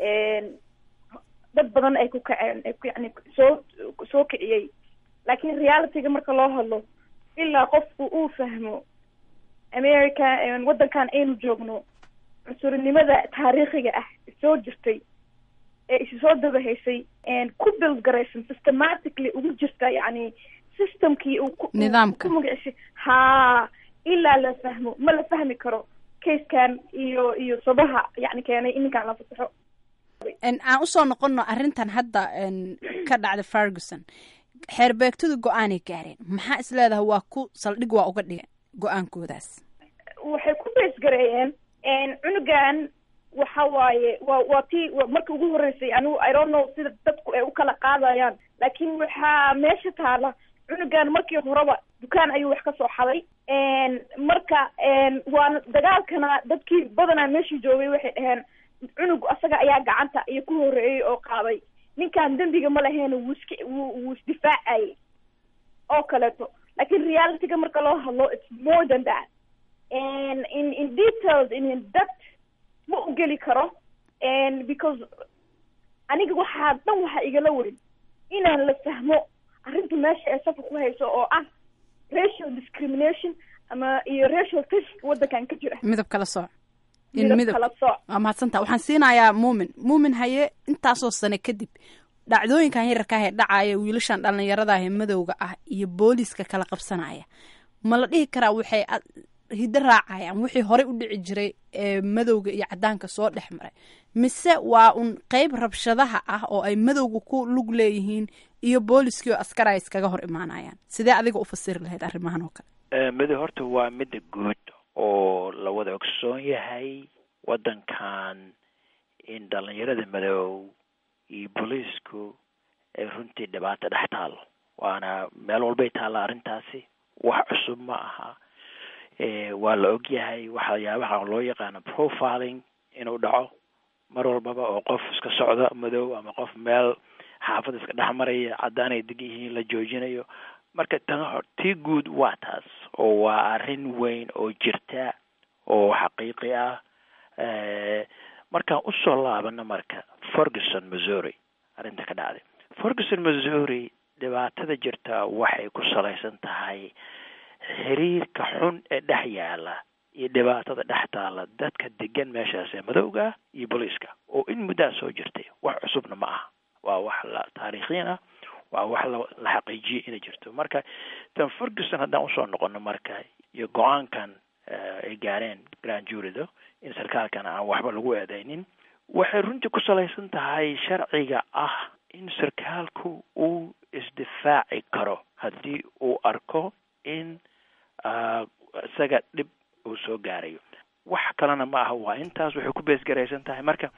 dad badan ay ku kaceen ay ku yani soo soo kiciyey laakiin realityga marka loo hadlo ilaa qofku uu fahmo america waddankan aynu joogno cunsurinimada taariikhiga ah soo jirtay ee isu soo dabahaysay ku build garaysan systematically ugu jirta yani systemkii uu ku Nidaamka. ku magacisay haa ilaa la fahmo ma la fahmi karo casekan iyo iyo sabaha yani keenay in ninkaan la fasaxo En, aan usoo noqono arrintan hadda en, ka dhacda ferguson xeerbeegtadu go-aanay gaareen maxaa is leedahay waa ku saldhig waa uga dhigan go-aankoodaas waxay ku base gareeyeen cunugan waxa waaye waa waa tii wa- markii ugu horreysay anigu i don't know sida dadku ay u kala qaadayaan laakiin waxaa meesha taala cunugan markii horeba dukaan ayuu wax ka soo xaday marka waana dagaalkana dadkii badanaa meeshii joogay waxay dhaheen cunug asaga ayaa gacanta iyo ku horreeyey oo qaaday ninkan dembiga ma laheyn wuu iska wuu wuu isdifaacayay oo kaleeto laakiin realityga marka loo hadlo it's more than that and in in details in in depth ma u geli karo and because aniga waxaa dhan waxaa igala weyn inaan la fahmo arrinta meesha ee safar ku hayso oo ah racial discrimination ama iyo racial test waddankan ka jira midab kala sooc in midab midab kala sooc waa mahadsantaa waxaan siinayaa muumin muumin haye intaasoo sane kadib dhacdooyinkan yararka ah ee dhacaya wiilashan dhallinyarada ah ee madowga ah iyo booliiska kala qabsanaya ma la dhihi karaa waxay ad- hiddo raacayaan wixii horey u dhici jiray ee madowga iyo cadaanka soo dhex maray mise waa un qeyb rabshadaha ah oo ay madowga ku lug leeyihiin iyo booliiskii oo askar ay iskaga hor imaanayaan sidee adiga u fasiri lahayd arrimahan oo kale Eh, midi horta waa midda guud oo la wada ogsoon yahay waddankan in dhallinyarada madow iyo booliisku ay runtii dhibaato dhex taalo waana meel walbay taalla arrintaasi wax cusub ma aha Eh, waa la og yahay waxyaabaha loo yaqaano profiling inuu dhaco mar walbaba oo qof iska socda madow ama qof meel xaafad iska dhex maraya caddaan ay degan yihiin la joojinayo marka tan hor- tii guud waa taas oo waa arrin weyn oo jirta oo xaqiiqi ah Eh, markaan usoo laabano marka ferguson missouri arrinta ka dhacday ferguson missouri dhibaatada jirta waxay ku salaysan tahay xiriirka xun ee dhex yaala iyo dhibaatada dhex taala dadka degan meeshaas ee madowga ah iyo booliiska oo in muddaa soo jirtay wax cusubna ma aha waa wax la taariikhiyan ah waa wax la la xaqiijiyey inay jirto marka tan ferguson haddaan usoo noqono marka iyo go-aankan eh, ay gaareen grand jurido in sarkaalkan aan waxba lagu eedeynin waxay runtii ku salaysan tahay sharciga ah in sarkaalku uu isdifaaci karo haddii uu arko in ah, isaga dhib uu soo gaarayo wax kalena ma aha waa intaas waxay ku beesgaraysan tahay marka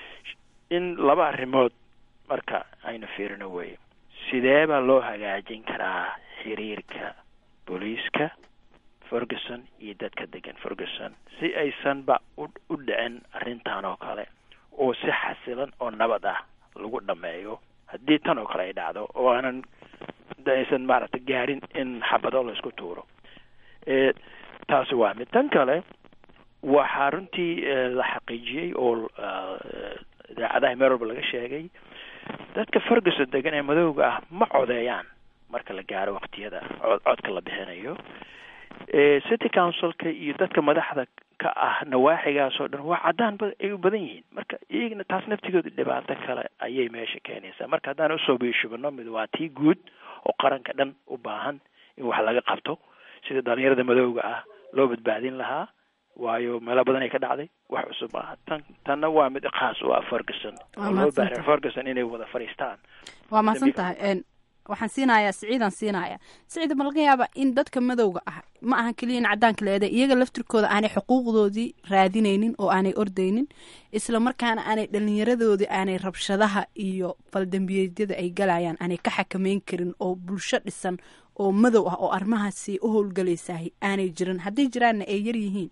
in laba arrimood marka aynu fiirino weye sidee baa loo hagaajin karaa xiriirka booliiska ferguson iyo dadka degan ferguson si aysanba u u dhicin arrintan oo kale oo si xasilan oo nabad ah lagu dhameeyo haddii tan oo kale ay dhacdo oo aanan da- aysan maaragtay gaarin in xabado la isku tuuro Eh, taasi waa mid tan kale waxaa runtii eh, la xaqiijiyey oo ah, idaacadaha meel walba laga sheegay dadka ferguson degan ee madowga ah ma codeeyaan marka la gaaro waqtiyada cod- codka la bixinayo Eh, city councilka iyo dadka madaxda ka ah nawaaxigaas oo dhan waa caddaan ba- ay u badan yihiin marka iyagana taas naftigooda dhibaato kale ayay meesha keenaysaa marka haddaan usoo biishubano mid waa tii guud oo qaranka dhan u baahan in wax laga qabto sida dhalinyarada madowga ah loo badbaadin lahaa waayo meelo badan ay ka dhacday wax cusub ah tan tanna waa mid khaas u ah ferguson Waa oo loo mahadsan baahan tahay. ferguson inay wada fadhiistaan waa mahadsan tahay En, waxaan siinayaa siciidaan siinayaa siciid ma laga yaaba in dadka madowga ah ma ahan keliya in cadaanka la eeday iyaga laftirkooda aanay xuquuqdoodii raadinaynin oo aanay ordaynin isla markaana aanay dhallinyaradoodii aanay rabshadaha iyo faldambiyeedyada ay galayaan aanay ka xakameyn karin oo bulsho dhisan oo madow ah oo arrimahaasi u howlgalaysahay aanay jirin hadday jiraanna ay yar yihiin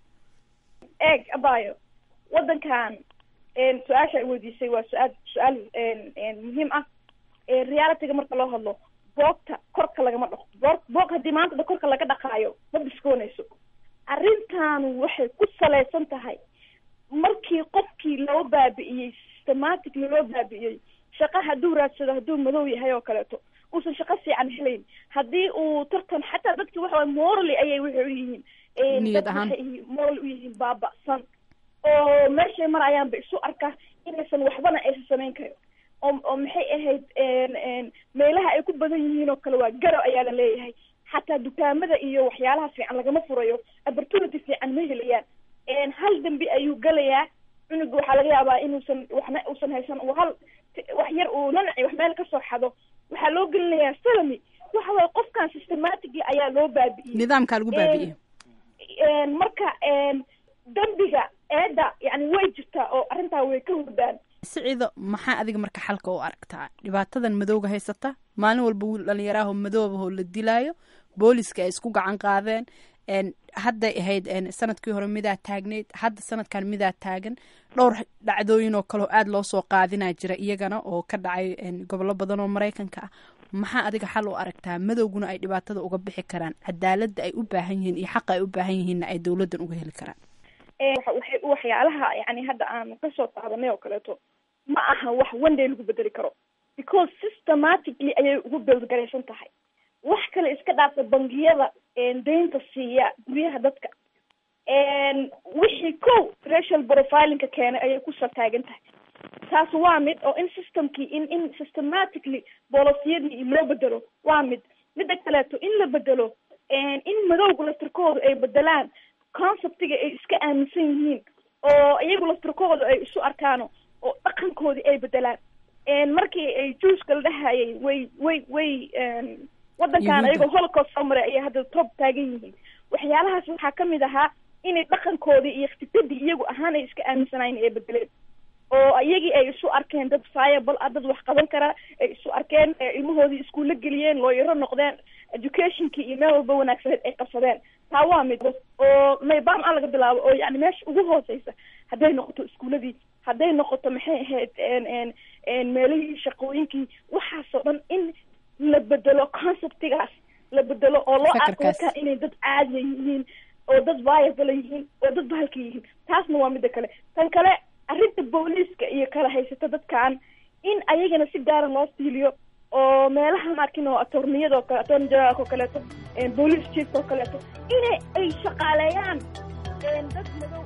eeg abayo waddankan su-aasha ay weydiisay waa su-aal su-aal muhiim ah realityga marka loo hadlo boogta korka lagama dhaqo boog boog haddii maanta da korka laga dhaqaayo ma biskoonayso arrintaanu waxay ku salaysan tahay markii qofkii loo baabi'iyey systematically loo baabi'iyey shaqa hadduu raadsado hadduu madow yahay oo kaleeto uusan shaqo fiican helayn haddii uu tartan xataa dadki waxa waye morally ayay waxay u yihiin Niyad dad ahaan. waxay yihiin moral u yihiin baaba'san oo meeshay marayaanba isu arka inaysan waxbana aysan samayn karin oo oo maxay ahayd een, een, meelaha ay ku badan yihiin oo kale waa garab ayaa la leeyahay xataa dukaamada iyo waxyaalaha fiican lagama furayo opportunity fiican ma helayaan een, hal dambi ayuu gelayaa cunuga waxaa laga yaabaa inuusan waxna uusan haysan uu hal wax yar uu nanaci wax meel kasoo xado waxaa loo gelinayaa salami waxa waye qofkan systematically ayaa loo baabi'iyey nidaamkaa lagu baabi'iyo een, marka een, dambiga eeda yani way jirtaa oo arrintaa way ka hurdaan siciido maxaa adiga marka xalka u aragtaa dhibaatadan madowga haysata maalin walba wiil dhalinyaraahoo madoobahoo la dilaayo booliska ay isku gacan qaadeen n hadday ahayd n sanadkii hore midaa taagnayd hadda sanadkan midaa taagan dhowr dhacdooyin oo kaleo aada loo soo qaadinaa jira iyagana oo ka dhacay n gobollo badan oo maraykanka ah maxaa adiga xal u aragtaa madowguna ay dhibaatada uga bixi karaan cadaaladda ay u baahan yihiin iyo xaqa ay u baahan yihiinna ay dowladdan uga heli karaan Ee, waxa- waxay waxyaalaha yani hadda aan kasoo qaadanay oo kaleeto ma aha wax one day lagu bedeli karo because systematically ayay ugu beldgaraysan tahay wax kale iska dhaafta bangiyada een, deynta siiya guryaha dadka een, wixii kow racial profilinka keenay ayay kusoo taagan tahay taas waa mid oo in systemkii in in systematically bolisiyadii loo bedelo waa mid midda kaleeto in la bedelo een, in madowga laftirkooda ay bedelaan conceptiga ay iska aaminsan yihiin oo iyagu laftirkooda ay isu arkaano oo dhaqankoodii ay bedelaan een, markii ay juuska la dhahayay way way way een, wadankan Yuhuudda. ayagoo holocaust soo maray ayay hadda top taagan yihiin waxyaalahaas waxaa kamid ahaa inay dhaqankoodii iyo ikhtifadii iyagu ahaan ay iska aaminsanaayeen ay bedeleen oo iyagii ay isu arkeen dad viable ah dad wax qaban kara ay isu arkeen ee ilmahoodii iskuulla geliyeen looyaro noqdeen educationkii iyo meel walba wanaagsaneed ay qabsadeen taa waa mid oo maybam a laga bilaabo oo yani meesha ugu hooseysa hadday noqoto iskuuladii hadday noqoto maxay ahayd n n n meelihii shaqooyinkii waxaasoo dhan in la bedelo conceptigaas la bedelo oo loo arko Fakarkaas. dadkan inay dad caadiya yihiin oo dad viable yihiin oo dad bahalka yihiin taasna waa midda kale tan kale arrinta booliiska iyo kala haysata dadkan in ayagana si gaara loo fiiliyo oo meelaha markin oo atorniyada oo kale attorney generalka oo kaleeto een, police chiefka oo kaleeto inay ay shaqaaleeyaan een, dad madow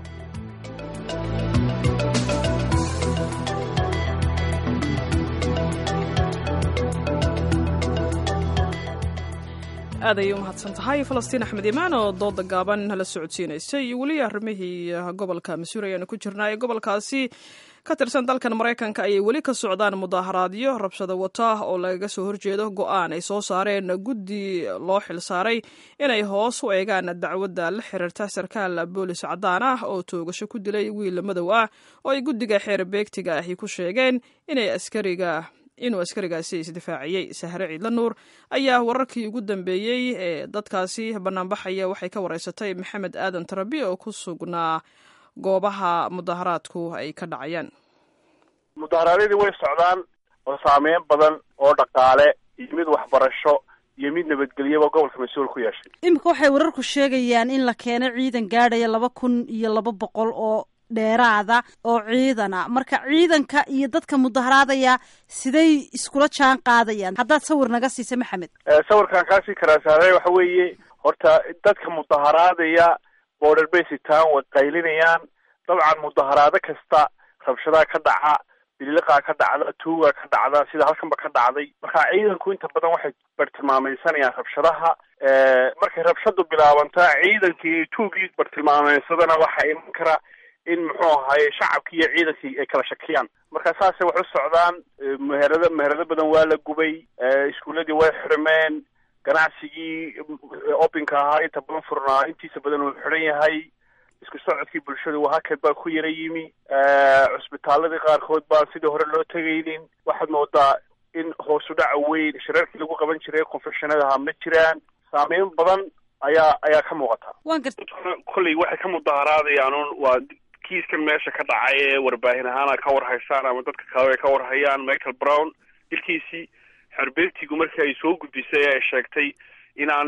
aad ayay u mahadsan tahay falastiin axmed imaan oo dooda gaaban nala socodsiinaysay iyo weli arrimihii gobolka masuuri ayaanu ku jirnaa ee gobolkaasi ka tirsan dalkan maraykanka ayay weli ka socdaan mudaaharaadyo rabshado wata oo lagaga soo horjeedo go-aan ay soo saareen guddi loo xilsaaray inay hoos u eegaan dacwadda la xiriirta sarkaal boolis cadaan ah oo toogasho ku dilay wiil madow ah oo ay guddiga xeer beegtiga ahi ku sheegeen inay askariga inuu askarigaasi isdifaaciyey sahre ciidla nuur ayaa wararkii ugu dambeeyey ee dadkaasi banaanbaxaya waxay ka wareysatay maxamed aadan tarabi oo ku sugnaa goobaha mudaharaadku ay ka dhacayaan mudaharaadyadii way socdaan oo saameyn badan oo dhaqaale iyo mid waxbarasho iyo mid nabadgelyaba gobolka mas-uul ku yeeshay iminka waxay wararku sheegayaan in la keeno ciidan gaadhaya laba kun iyo laba boqol oo dheeraada oo ciidana marka ciidanka iyo dadka mudaharaadaya siday iskula jaan qaadayaan haddaad sawir naga siisa maxamed Eh, sawirkan kaasii karaasaarey waxa weeye horta dadka mudaharaadaya border bay sitaan way qaylinayaan dabcan mudaharaado kasta rabshadaha ka dhaca biliqaa ka dhacda tuuga ka dhacda sida halkanba ka dhacday marka ciidanku inta badan waxay bartilmaamaysanayaan rabshadaha Eh, markay rabshadu bilaabantaa ciidankii tuugii bartilmaameysadana waxaa iman kara in muxuu ahaye shacabkii iyo ciidankii ay kala shakiyaan marka saasay wax u socdaan Eh, meherado meherado badan waa la gubay Eh, iskuuladii way xirmeen ganacsigii opinka ahaa inta badan furnaa intiisa badan uu xiran yahay isku socodkii bulshadu waa hakad baa ku yara yimi Eh, cusbitaaladii qaarkood baan sidii hore loo tegaynin waxaad moodaa in hoosu dhaca weyn shirarkii lagu qaban jiray confessionadaha ma jiraan saameyn badan ayaa ayaa ka muuqata waan garta kolley waxay ka mudaharaadayaan un waa kiiskan meesha ka dhacay ee warbaahin ahaana ka warhaysaan ama dadka kale ay ka warhayaan michael brown dilkiisii xerbeegtigu markii ay soo gudbisay ay sheegtay inaan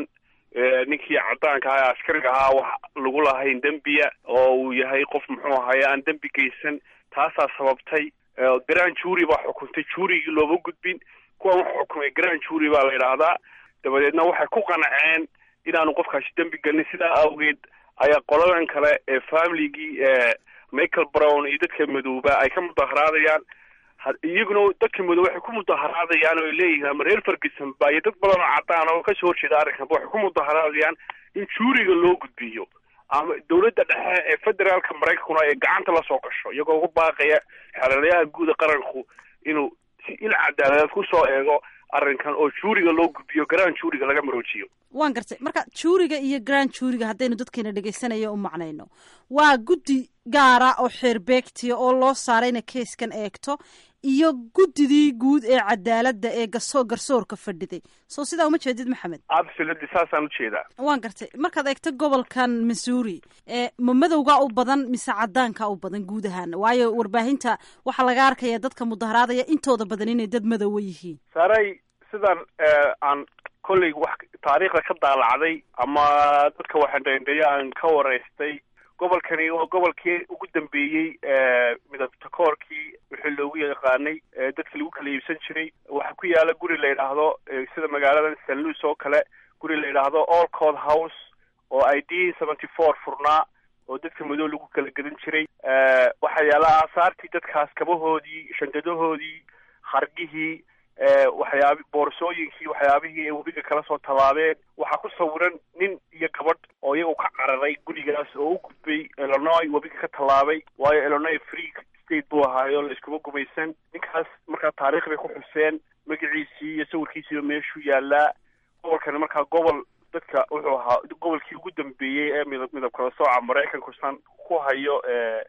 ninkii cadaanka ahaa ee askariga ahaa wax lagu lahayn dembiya oo uu yahay qof muxuu ahaye aan dembi geysan taasaa sababtay grand jury baa xukuntay juurigii looma gudbin kuwan wax xukumay grand jury baa la yidhaahdaa dabadeedna waxay ku qanceen inaanu qofkaasi dembi gelin sidaa awgeed ayaa qoladan kale ee familigii michael brown iyo dadka madooba ay ka mudaharaadayaan iyaguna dadka madow waxay ku mudaharaadayaan oo ay leeyihiin ama reer ferguson ba iyo dad badan oo cadaan oo kasoo horjeeda arrinkanba waxay ku mudaharaadayaan in juuriga loo gudbiyo ama dawladda dhexe ee federaalka maraykankuna ay gacanta lasoo gasho iyagoo ugu baaqaya xeeladayaha guuda qaranku inuu si il cadaaladeed kusoo eego arrinkan oo juuriga loo gudbiyo garaan juuriga laga maroojiyo waan gartay marka juuriga iyo grand juuriga haddaynu dadkeena dhegaysanaya u macnayno waa guddi gaara oo xeerbeegtiya oo loo saaray inay keiskan eegto iyo guddidii guud ee cadaaladda ee gaso garsoorka fadhiday soo sidaa uma jeedid maxamed absolutely saasaan ujeedaa waan gartay markaad eegto gobolkan missouri ee ma madowgaa u badan mise cadaanka u badan guud ahaan waayo warbaahinta waxaa laga arkaya dadka mudaharaadaya intooda badan inay dad madowa yihiin saaray sidan aan kolley wax taariikhda ka daalacday ama dadka waxandhendheeya aan ka waraystay gobolkani waa gobolkii ugu dambeeyey midabta koorkii wixii loogu yaqaanay dadka lagu kala iibsan jiray waxaa ku yaala guri la yidhaahdo sida magaaladan st louis oo kale guri la yidhaahdo all court house oo i d seventy four furnaa oo dadka madow lagu kala gedan jiray waxaa yaala aasaartii dadkaas kabahoodii shandadahoodii hargihii waxyaabi boorsooyinkii waxyaabihii ay webiga kala soo tabaabeen waxaa ku sawiran nin iyo gabadh oo iyagu ka cararay gurigaas oo u gudbay illinois webiga ka tallaabay waayo illinois free state buu ahaayo la iskuma gumaysan ninkaas markaa taariikh bay ku xuseen magaciisii iyo sawirkiisiiba meeshuu yaalaa gobolkani markaa gobol dadka wuxuu ahaa gobolkii ugu dambeeyey ee midab midab kala sooca maraykanku san ku hayo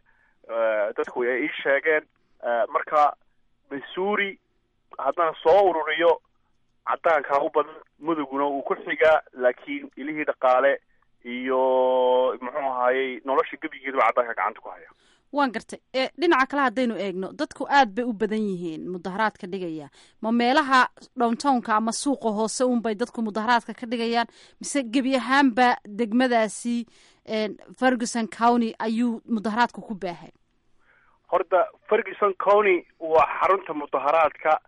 dadku ay ii sheegeen marka missouri haddaan soo ururiyo cadaankaa u badan muduguna uu ku xigaa laakiin ilihii dhaqaale iyo muxuu ahaayey nolosha gebigeedu cadaanka gacanta ku haya waan gartay e dhinaca kale haddaynu eegno dadku aad bay u badan yihiin mudaharaadka dhigaya ma meelaha downtownka ama suuqa hoose unbay dadku mudaharaadka ka dhigayaan mise gebi ahaanba degmadaasi ferguson county ayuu mudaharaadka ku baahay horta ferguson county waa xarunta mudaharaadka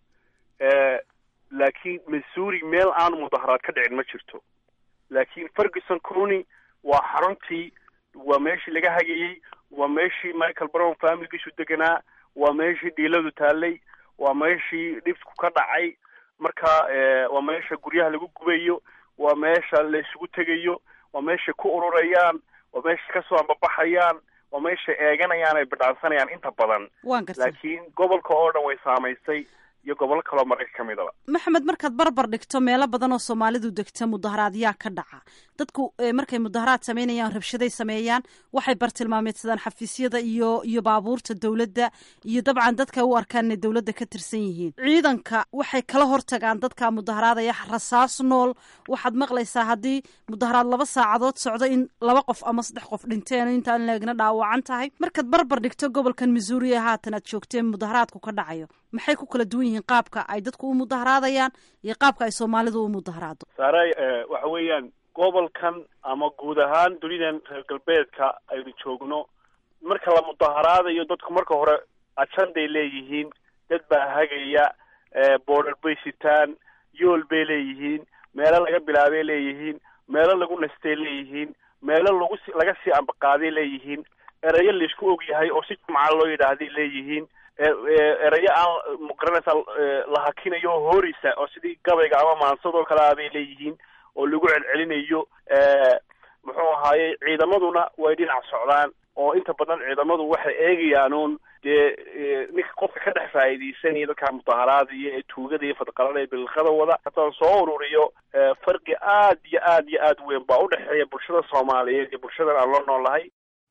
laakiin missouri meel aanu mudaharaad ka dhicin ma jirto laakiin ferguson county waa xaruntii waa meeshii laga hagayey waa meeshii michael brown familigiisu deganaa waa meeshii dhiiladu taallay waa meeshii dhibku ka dhacay marka waa meesha guryaha lagu gubayo waa meesha la isugu tegayo waa meeshay ku ururayaan waa meeshay kasoo ambabaxayaan waa meeshay eeganayaan ay bidhaansanayaan inta badan waan gartay laakiin gobolka oo dhan way saamaysay iyo gobollo kaloo marayka ka midaba maxamed markaad barbar dhigto meelo badan oo soomaalidu degta mudaharaadyaa ka dhaca dadku markay mudaharaad sameynayaan rabshaday sameeyaan waxay bartilmaameedsadaan xafiisyada iyo iyo baabuurta dowladda iyo dabcan dadka u arkaan inay dowladda ka tirsan yihiin ciidanka waxay kala hortagaan dadka mudaharaadaya rasaas nool waxaad maqlaysaa haddii mudaharaad laba saacadood socdo in laba qof ama saddex qof dhinteen intaan leegna dhaawacan tahay markaad barbar dhigto gobolkan missouri ee haatan aad joogteen mudaharaadku ka dhacayo maxay ku kala duwan yihiin qaabka ay dadku u mudaharaadayaan iyo qaabka ay soomaalidu u mudaharaado saaray waxa weeyaan gobolkan ama guud ahaan dunidan reer galbeedka aynu joogno marka la mudaharaadayo dadku marka hore ajanday leeyihiin dad baa hagaya border bay sitaan yool bay leeyihiin meelo laga bilaabay leeyihiin meelo lagu nastay leeyihiin meelo lagu si laga sii ambaqaaday leeyihiin erayo laisku og yahay oo si jumca loo yidhaahday leeyihiin erayo aan magaranaysa la hakinayo oo hooreysa oo sidii gabayga ama maansadoo kale ah bay leeyihiin oo lagu celcelinayo muxuu ahaaye ciidamaduna way dhinac socdaan oo inta badan ciidamadu waxay eegayaan uun dee ninka qofka ka dhex faa'iidaysanaya dadka mudaharaadaya ee tuugada iyo fadqalada ee bilqada wada haddaan soo ururiyo farqi aad iyo aad iyo aad weyn baa udhexeeya bulshada soomaaliyeed iyo bulshadan aan la noolahay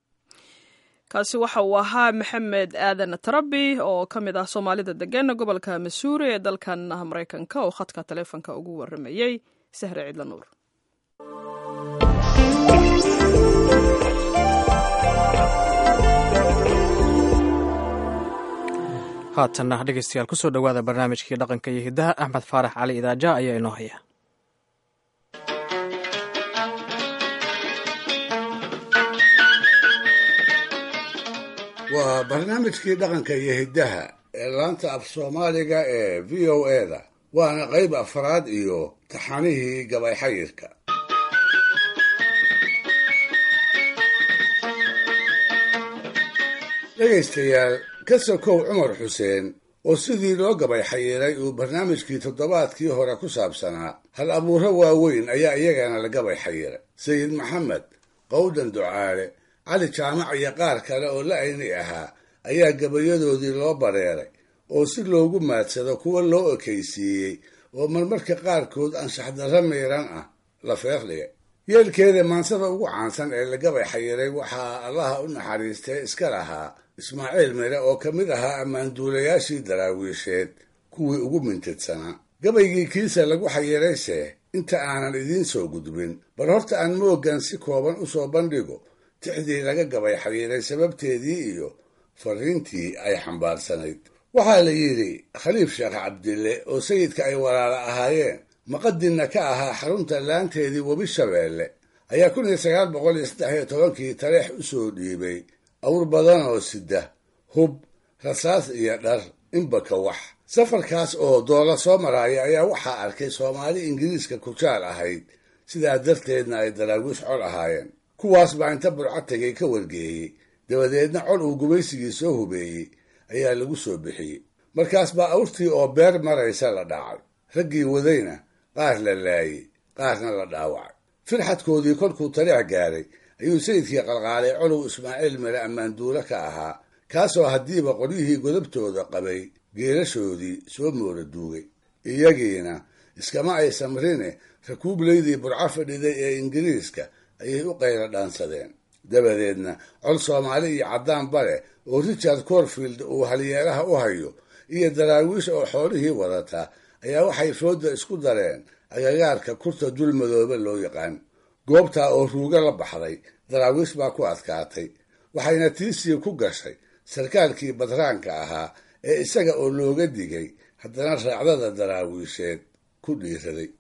kaasi waxa uu ahaa maxamed aadan tarabi oo ka mid ah soomaalida degan gobolka missouri ee dalkan maraykanka oo khadka taleefonka ugu waramayey sahre ciidla nuur haatanna dhegeystayaal kusoo dhowaada barnaamijkii dhaqanka iyo hiddaha axmed faarax cali idaaja ayaa inoo haya waa barnaamijkii dhaqanka iyo hiddaha ee laanta af soomaaliga ee v o eda waana qayb afraad iyo taxanihii gabay xayirka dhegaystayaal ka sokow cumar xuseen oo sidii loo gabay xayiray uu barnaamijkii toddobaadkii hore ku saabsanaa hal abuuro waaweyn ayaa iyagana la gabay xayiray sayid maxamed qowdan ducaale cali jaamac iyo qaar kale oo la ayni ahaa ayaa gabayadoodii loo bareeray oo si loogu maadsado kuwa loo ekaysiiyey oo marmarka qaarkood anshaxdarro miiran ah la feerdhigay yeelkeeda maansada ugu caansan ee la gabay xayiray waxaa allaha u naxariistay iska lahaa ismaaciil mire oo ka mid ahaa ammaanduulayaashii daraawiisheed kuwii ugu mintidsanaa gabaygii kiisa lagu xayirayse inta aanan idiin soo gudbin bal horta aan mooggan si kooban u soo bandhigo tixdii laga gabay xayiray sababteedii iyo fariintii ay xambaarsanayd waxaa la yidhi khaliif sheekh cabdille oo sayidka ay walaala ahaayeen maqadinna ka ahaa xarunta laanteedii webi shabeelle ayaa kun iyo sagaal boqol iyo saddex iyo tobankii taleex u soo dhiibay awr badan oo sida hub rasaas iyo dhar inbaka wax safarkaas oo doola soo maraaya ayaa waxaa arkay soomaali ingiriiska kujaal ahayd sidaa darteedna ay daraawiish col ahaayeen kuwaas baa inta burco tegay ka wargeeyey dabadeedna col uu gumaysigii soo hubeeyey ayaa lagu soo bixiyey markaas baa awrtii oo beer maraysa la dhacay raggii wadayna qaar la laayey qaarna la dhaawacay firxadkoodii kolkuu taleex gaaray ayuu sayidkii qalqaalay colow ismaaciil mire ammaanduule ka ahaa kaasoo haddiiba qolyihii godabtooda qabay geelashoodii soo moora duugay iyagiina iskama ay samrine rakuublaydii burco fadhiday ee ingiriiska ayay u qayla dhaansadeen dabadeedna col soomaali iyo caddaan bare oo richard corfield uu halyeelaha u hayo iyo daraawiish oo xoolihii wadata ayaa waxay fooda isku dareen agagaarka kurta dul madoobe loo yaqaan goobtaa oo ruuga la baxday daraawiish baa ku adkaatay waxayna tiisii ku gashay sarkaalkii badraanka ahaa ee isaga oo looga digay haddana raacdada daraawiisheed ku dhiiraday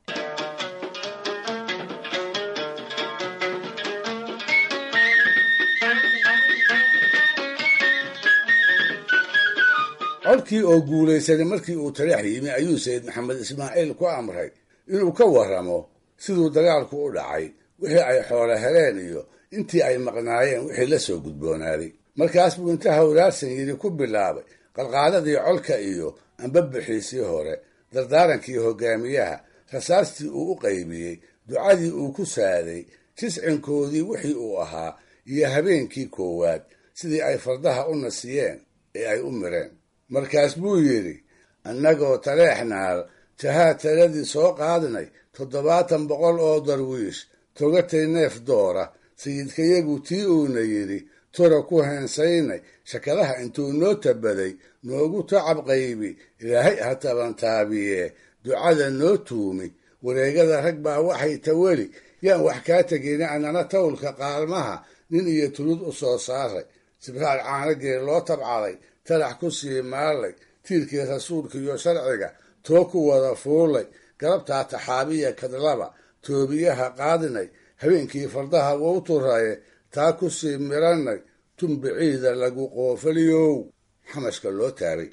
codkii oo guulaysanay markii uu taleex yimi ayuu sayid maxamed ismaaciil ku amray inuu ka warramo siduu dagaalku u dhacay wixii ay xoolo heleen iyo intii ay maqnaayeen wixii la soo gudboonaaday markaas buu inta hawlaarsan yidhi ku bilaabay qalqaaladii colka iyo ambabixiisii hore dardaarankii hogaamiyaha rasaastii uu u qaybiyey ducadii uu ku saaday jiscinkoodii wixii uu ahaa iyo habeenkii koowaad sidii ay fardaha u nasiyeen ee ay u mireen markaas buu yidhi annagoo taleexnaal jahaa taladii soo qaadnay toddobaatan boqol oo darwiish togatay neef doora sayidkayagu tii uuna yidhi tura ku heensaynay shakadaha intuu noo tabaday noogu tacab qaybi ilaahay ha tabantaabiye ducada noo tuumi wareegada rag baa waxay taweli yaan wax kaa tegin annana tawlka qaalmaha nin iyo tulud u soo saaray sibraal caanagee loo tabcaday talax ku sii maalay tiirkii rasuulka iyo sharciga too ku wada fuulay galabtaa taxaabiya kadlaba toobiyaha qaadinay habeenkii fardaha wou turaye taa ku sii miranay tumbiciida lagu qoofaliyow xamashka loo taabay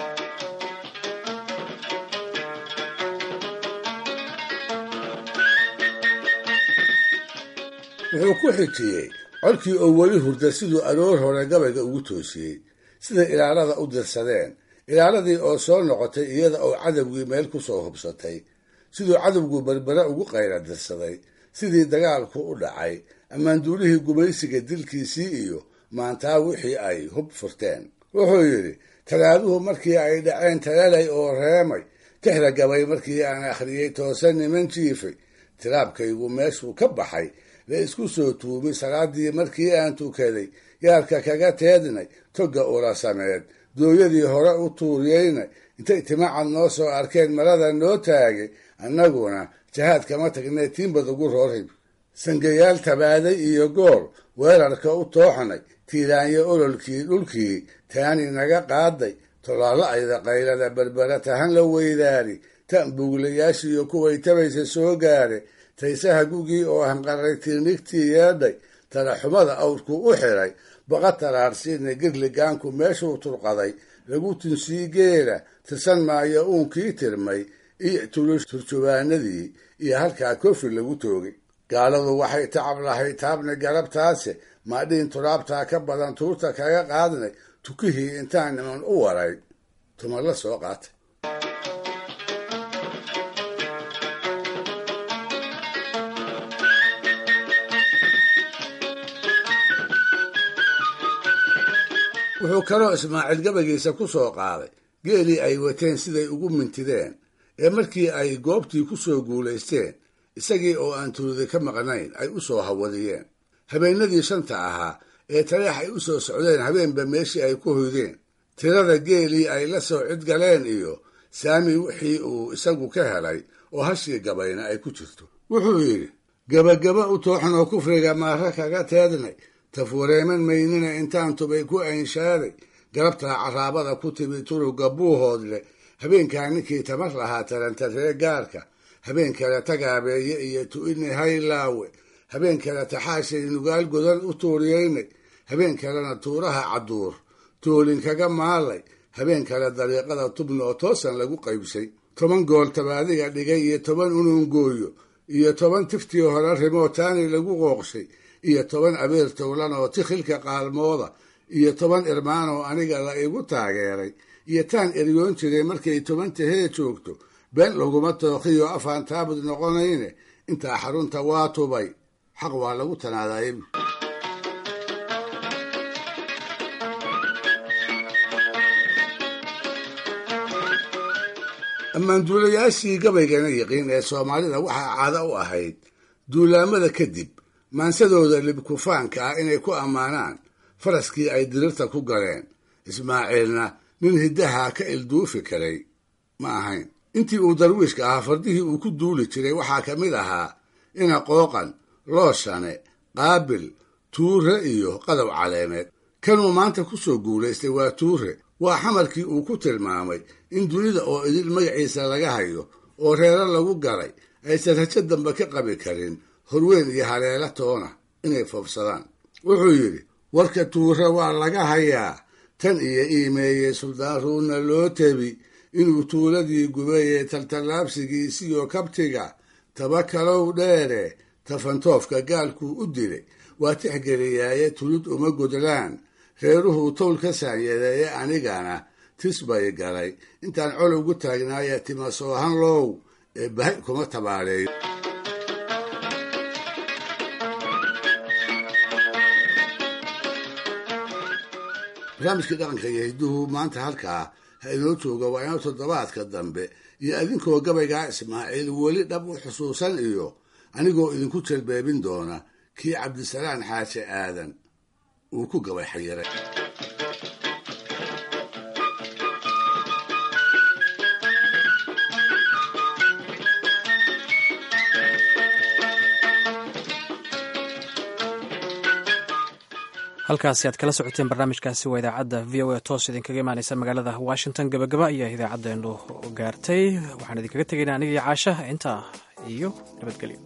wuxuu ku xijiyey colkii oo weli hurda siduu aroor hore gabayga ugu toosiyey siday ilaalada u dirsadeen ilaaladii oo soo noqotay iyada oo cadowgii meel ku soo hubsatay siduu cadowgu berbere ugu qayla dirsaday sidii dagaalku u dhacay ammaanduulihii gumaysiga dilkiisii iyo maantaa wixii ay hub furteen wuxuu yidhi talaaduhu markii ay dhaceen talalay oo reemay tixda gabay markii aan akhriyey toosan niman jiifay tiraabkaygu meeshuu ka baxay la isku soo tuumi salaadii markii aan tukaday yaarka kaga teednay togga ula sameed dooyadii hore u tuuriyeynay intay timacad noo soo arkeen marada noo taagay annaguna jahaad kama tagnay tiinbad ugu roorhib sangayaal tabaaday iyo gool weerarka u tooxnay tiiraanyo ololkii dhulkii taani naga qaaday tolaalla ayda qaylada berbera tahan la weydaari tan buuglayaashiiyo kuway tabaysa soo gaare taysaha gugii oo hanqaray tiirnigtii yeedhay talaxumada awrku u xiray baqa taraarsiina girligaanku meeshuu turqaday lagu tunsii geela tirsan maayo uunkii tirmay iyo tulush turjubaanadii iyo halkaa kofi lagu toogay gaaladu waxay tacab lahay taabna garabtaase maadhiin turaabtaa ka badan tuurta kaga qaadnay tukihii intaan niman u waray tuma la soo qaatay wuxuu kaloo ismaaciil gabagiisa ku soo qaaday geelii ay wateen siday ugu mintideen ee markii ay goobtii ku soo guulaysteen isagii oo aan tulida ka maqnayn ay u soo hawadiyeen habeennadii shanta ahaa ee taleex ay u soo socdeen habeenba meeshii ay ku hoydeen tirada geelii ay la soo cidgaleen iyo saami wixii uu isagu ka helay oo hashii gabayna ay ku jirto wuxuu yidhi gebagaba u tooxnoo kufriga maara kaga teednay tafuureeman maynina intaan tubay ku aynshaaday garabtaa caraabada ku timi turuga buuhood leh habeenkaa ninkii tamar lahaa tarantaree gaarka habeen kale tagaabeeye iyo tu'ini haylaawe habeen kale taxaashay nugaal godan u tuuriyeynay habeen kalena tuuraha cadduur toolin kaga maalay habeen kale dariiqada tubna oo toosan lagu qaybsay toban gool tabaadiga dhigay iyo toban unuungooyo iyo toban tiftii hore rimootaani lagu qooqshay iyo toban abeer towlan oo tikhilka qaalmooda iyo toban irmaan oo aniga la igu taageeray iyo taan eryoon jiray markay toban tahee joogto been laguma tooqiyo afaan taabud noqonayne intaa xarunta waa tubay xaq waa lagu tanaadaayay ammaanduulayaashii gabaygana yiqiin ee soomaalida waxaa caado u ahayd duulaamada kadib maansadooda libkufaanka ah inay ku ammaanaan faraskii ay dirirta ku galeen ismaaciilna nin hiddaha ka ilduufi karay ma ahayn intii uu darwiishka ahaa fardihii uu ku duuli jiray waxaa ka mid ahaa ina qooqan looshane qaabil tuure iyo qadow caleemeed kanuu maanta ku soo guulaystay waa tuure waa xamarkii uu ku tilmaamay in dunida oo idil magaciisa laga hayo oo reero lagu galay aysan rajo dambe ka qabi karin horweyn iyo haleela toona inay foofsadaan wuxuu yidhi warka tuure waa laga hayaa tan iyo iimeeyey suldaaruuna loo tebi inuu tuuladii gubayey taltallaabsigiisiyo kabtiga taba kalow dheere tafantoofka gaalkuu u dilay waa tixgeliyaaye tulid uma godlaan reeruhuu towl ka saanyadeeye anigana tis bay galay intaan colowgu taagnaaye tima soohan low ee bahay kuma tabaaleeyo barnaamijkii dhaqanka iyo hidduhu maanta halkaa ha inoo jooga waa inoo toddobaadka dambe iyo idinkoo gabaygaa ismaaciil weli dhab u xusuusan iyo anigoo idinku jalbeebin doona kii cabdisalaan xaaje aadan uu ku gabay xayiray halkaasi aad kala socoteen barnaamijkaasi waa idaacadda v o a toos idinkaga imaaneysa magaalada washington gabagaba ayaa idaacaddeennu gaartay waxaan idinkaga tegaynaa aniga iyo caasha intaa iyo nabadgelyo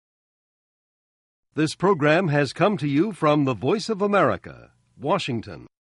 This program has come to you from the Voice of America, Washington.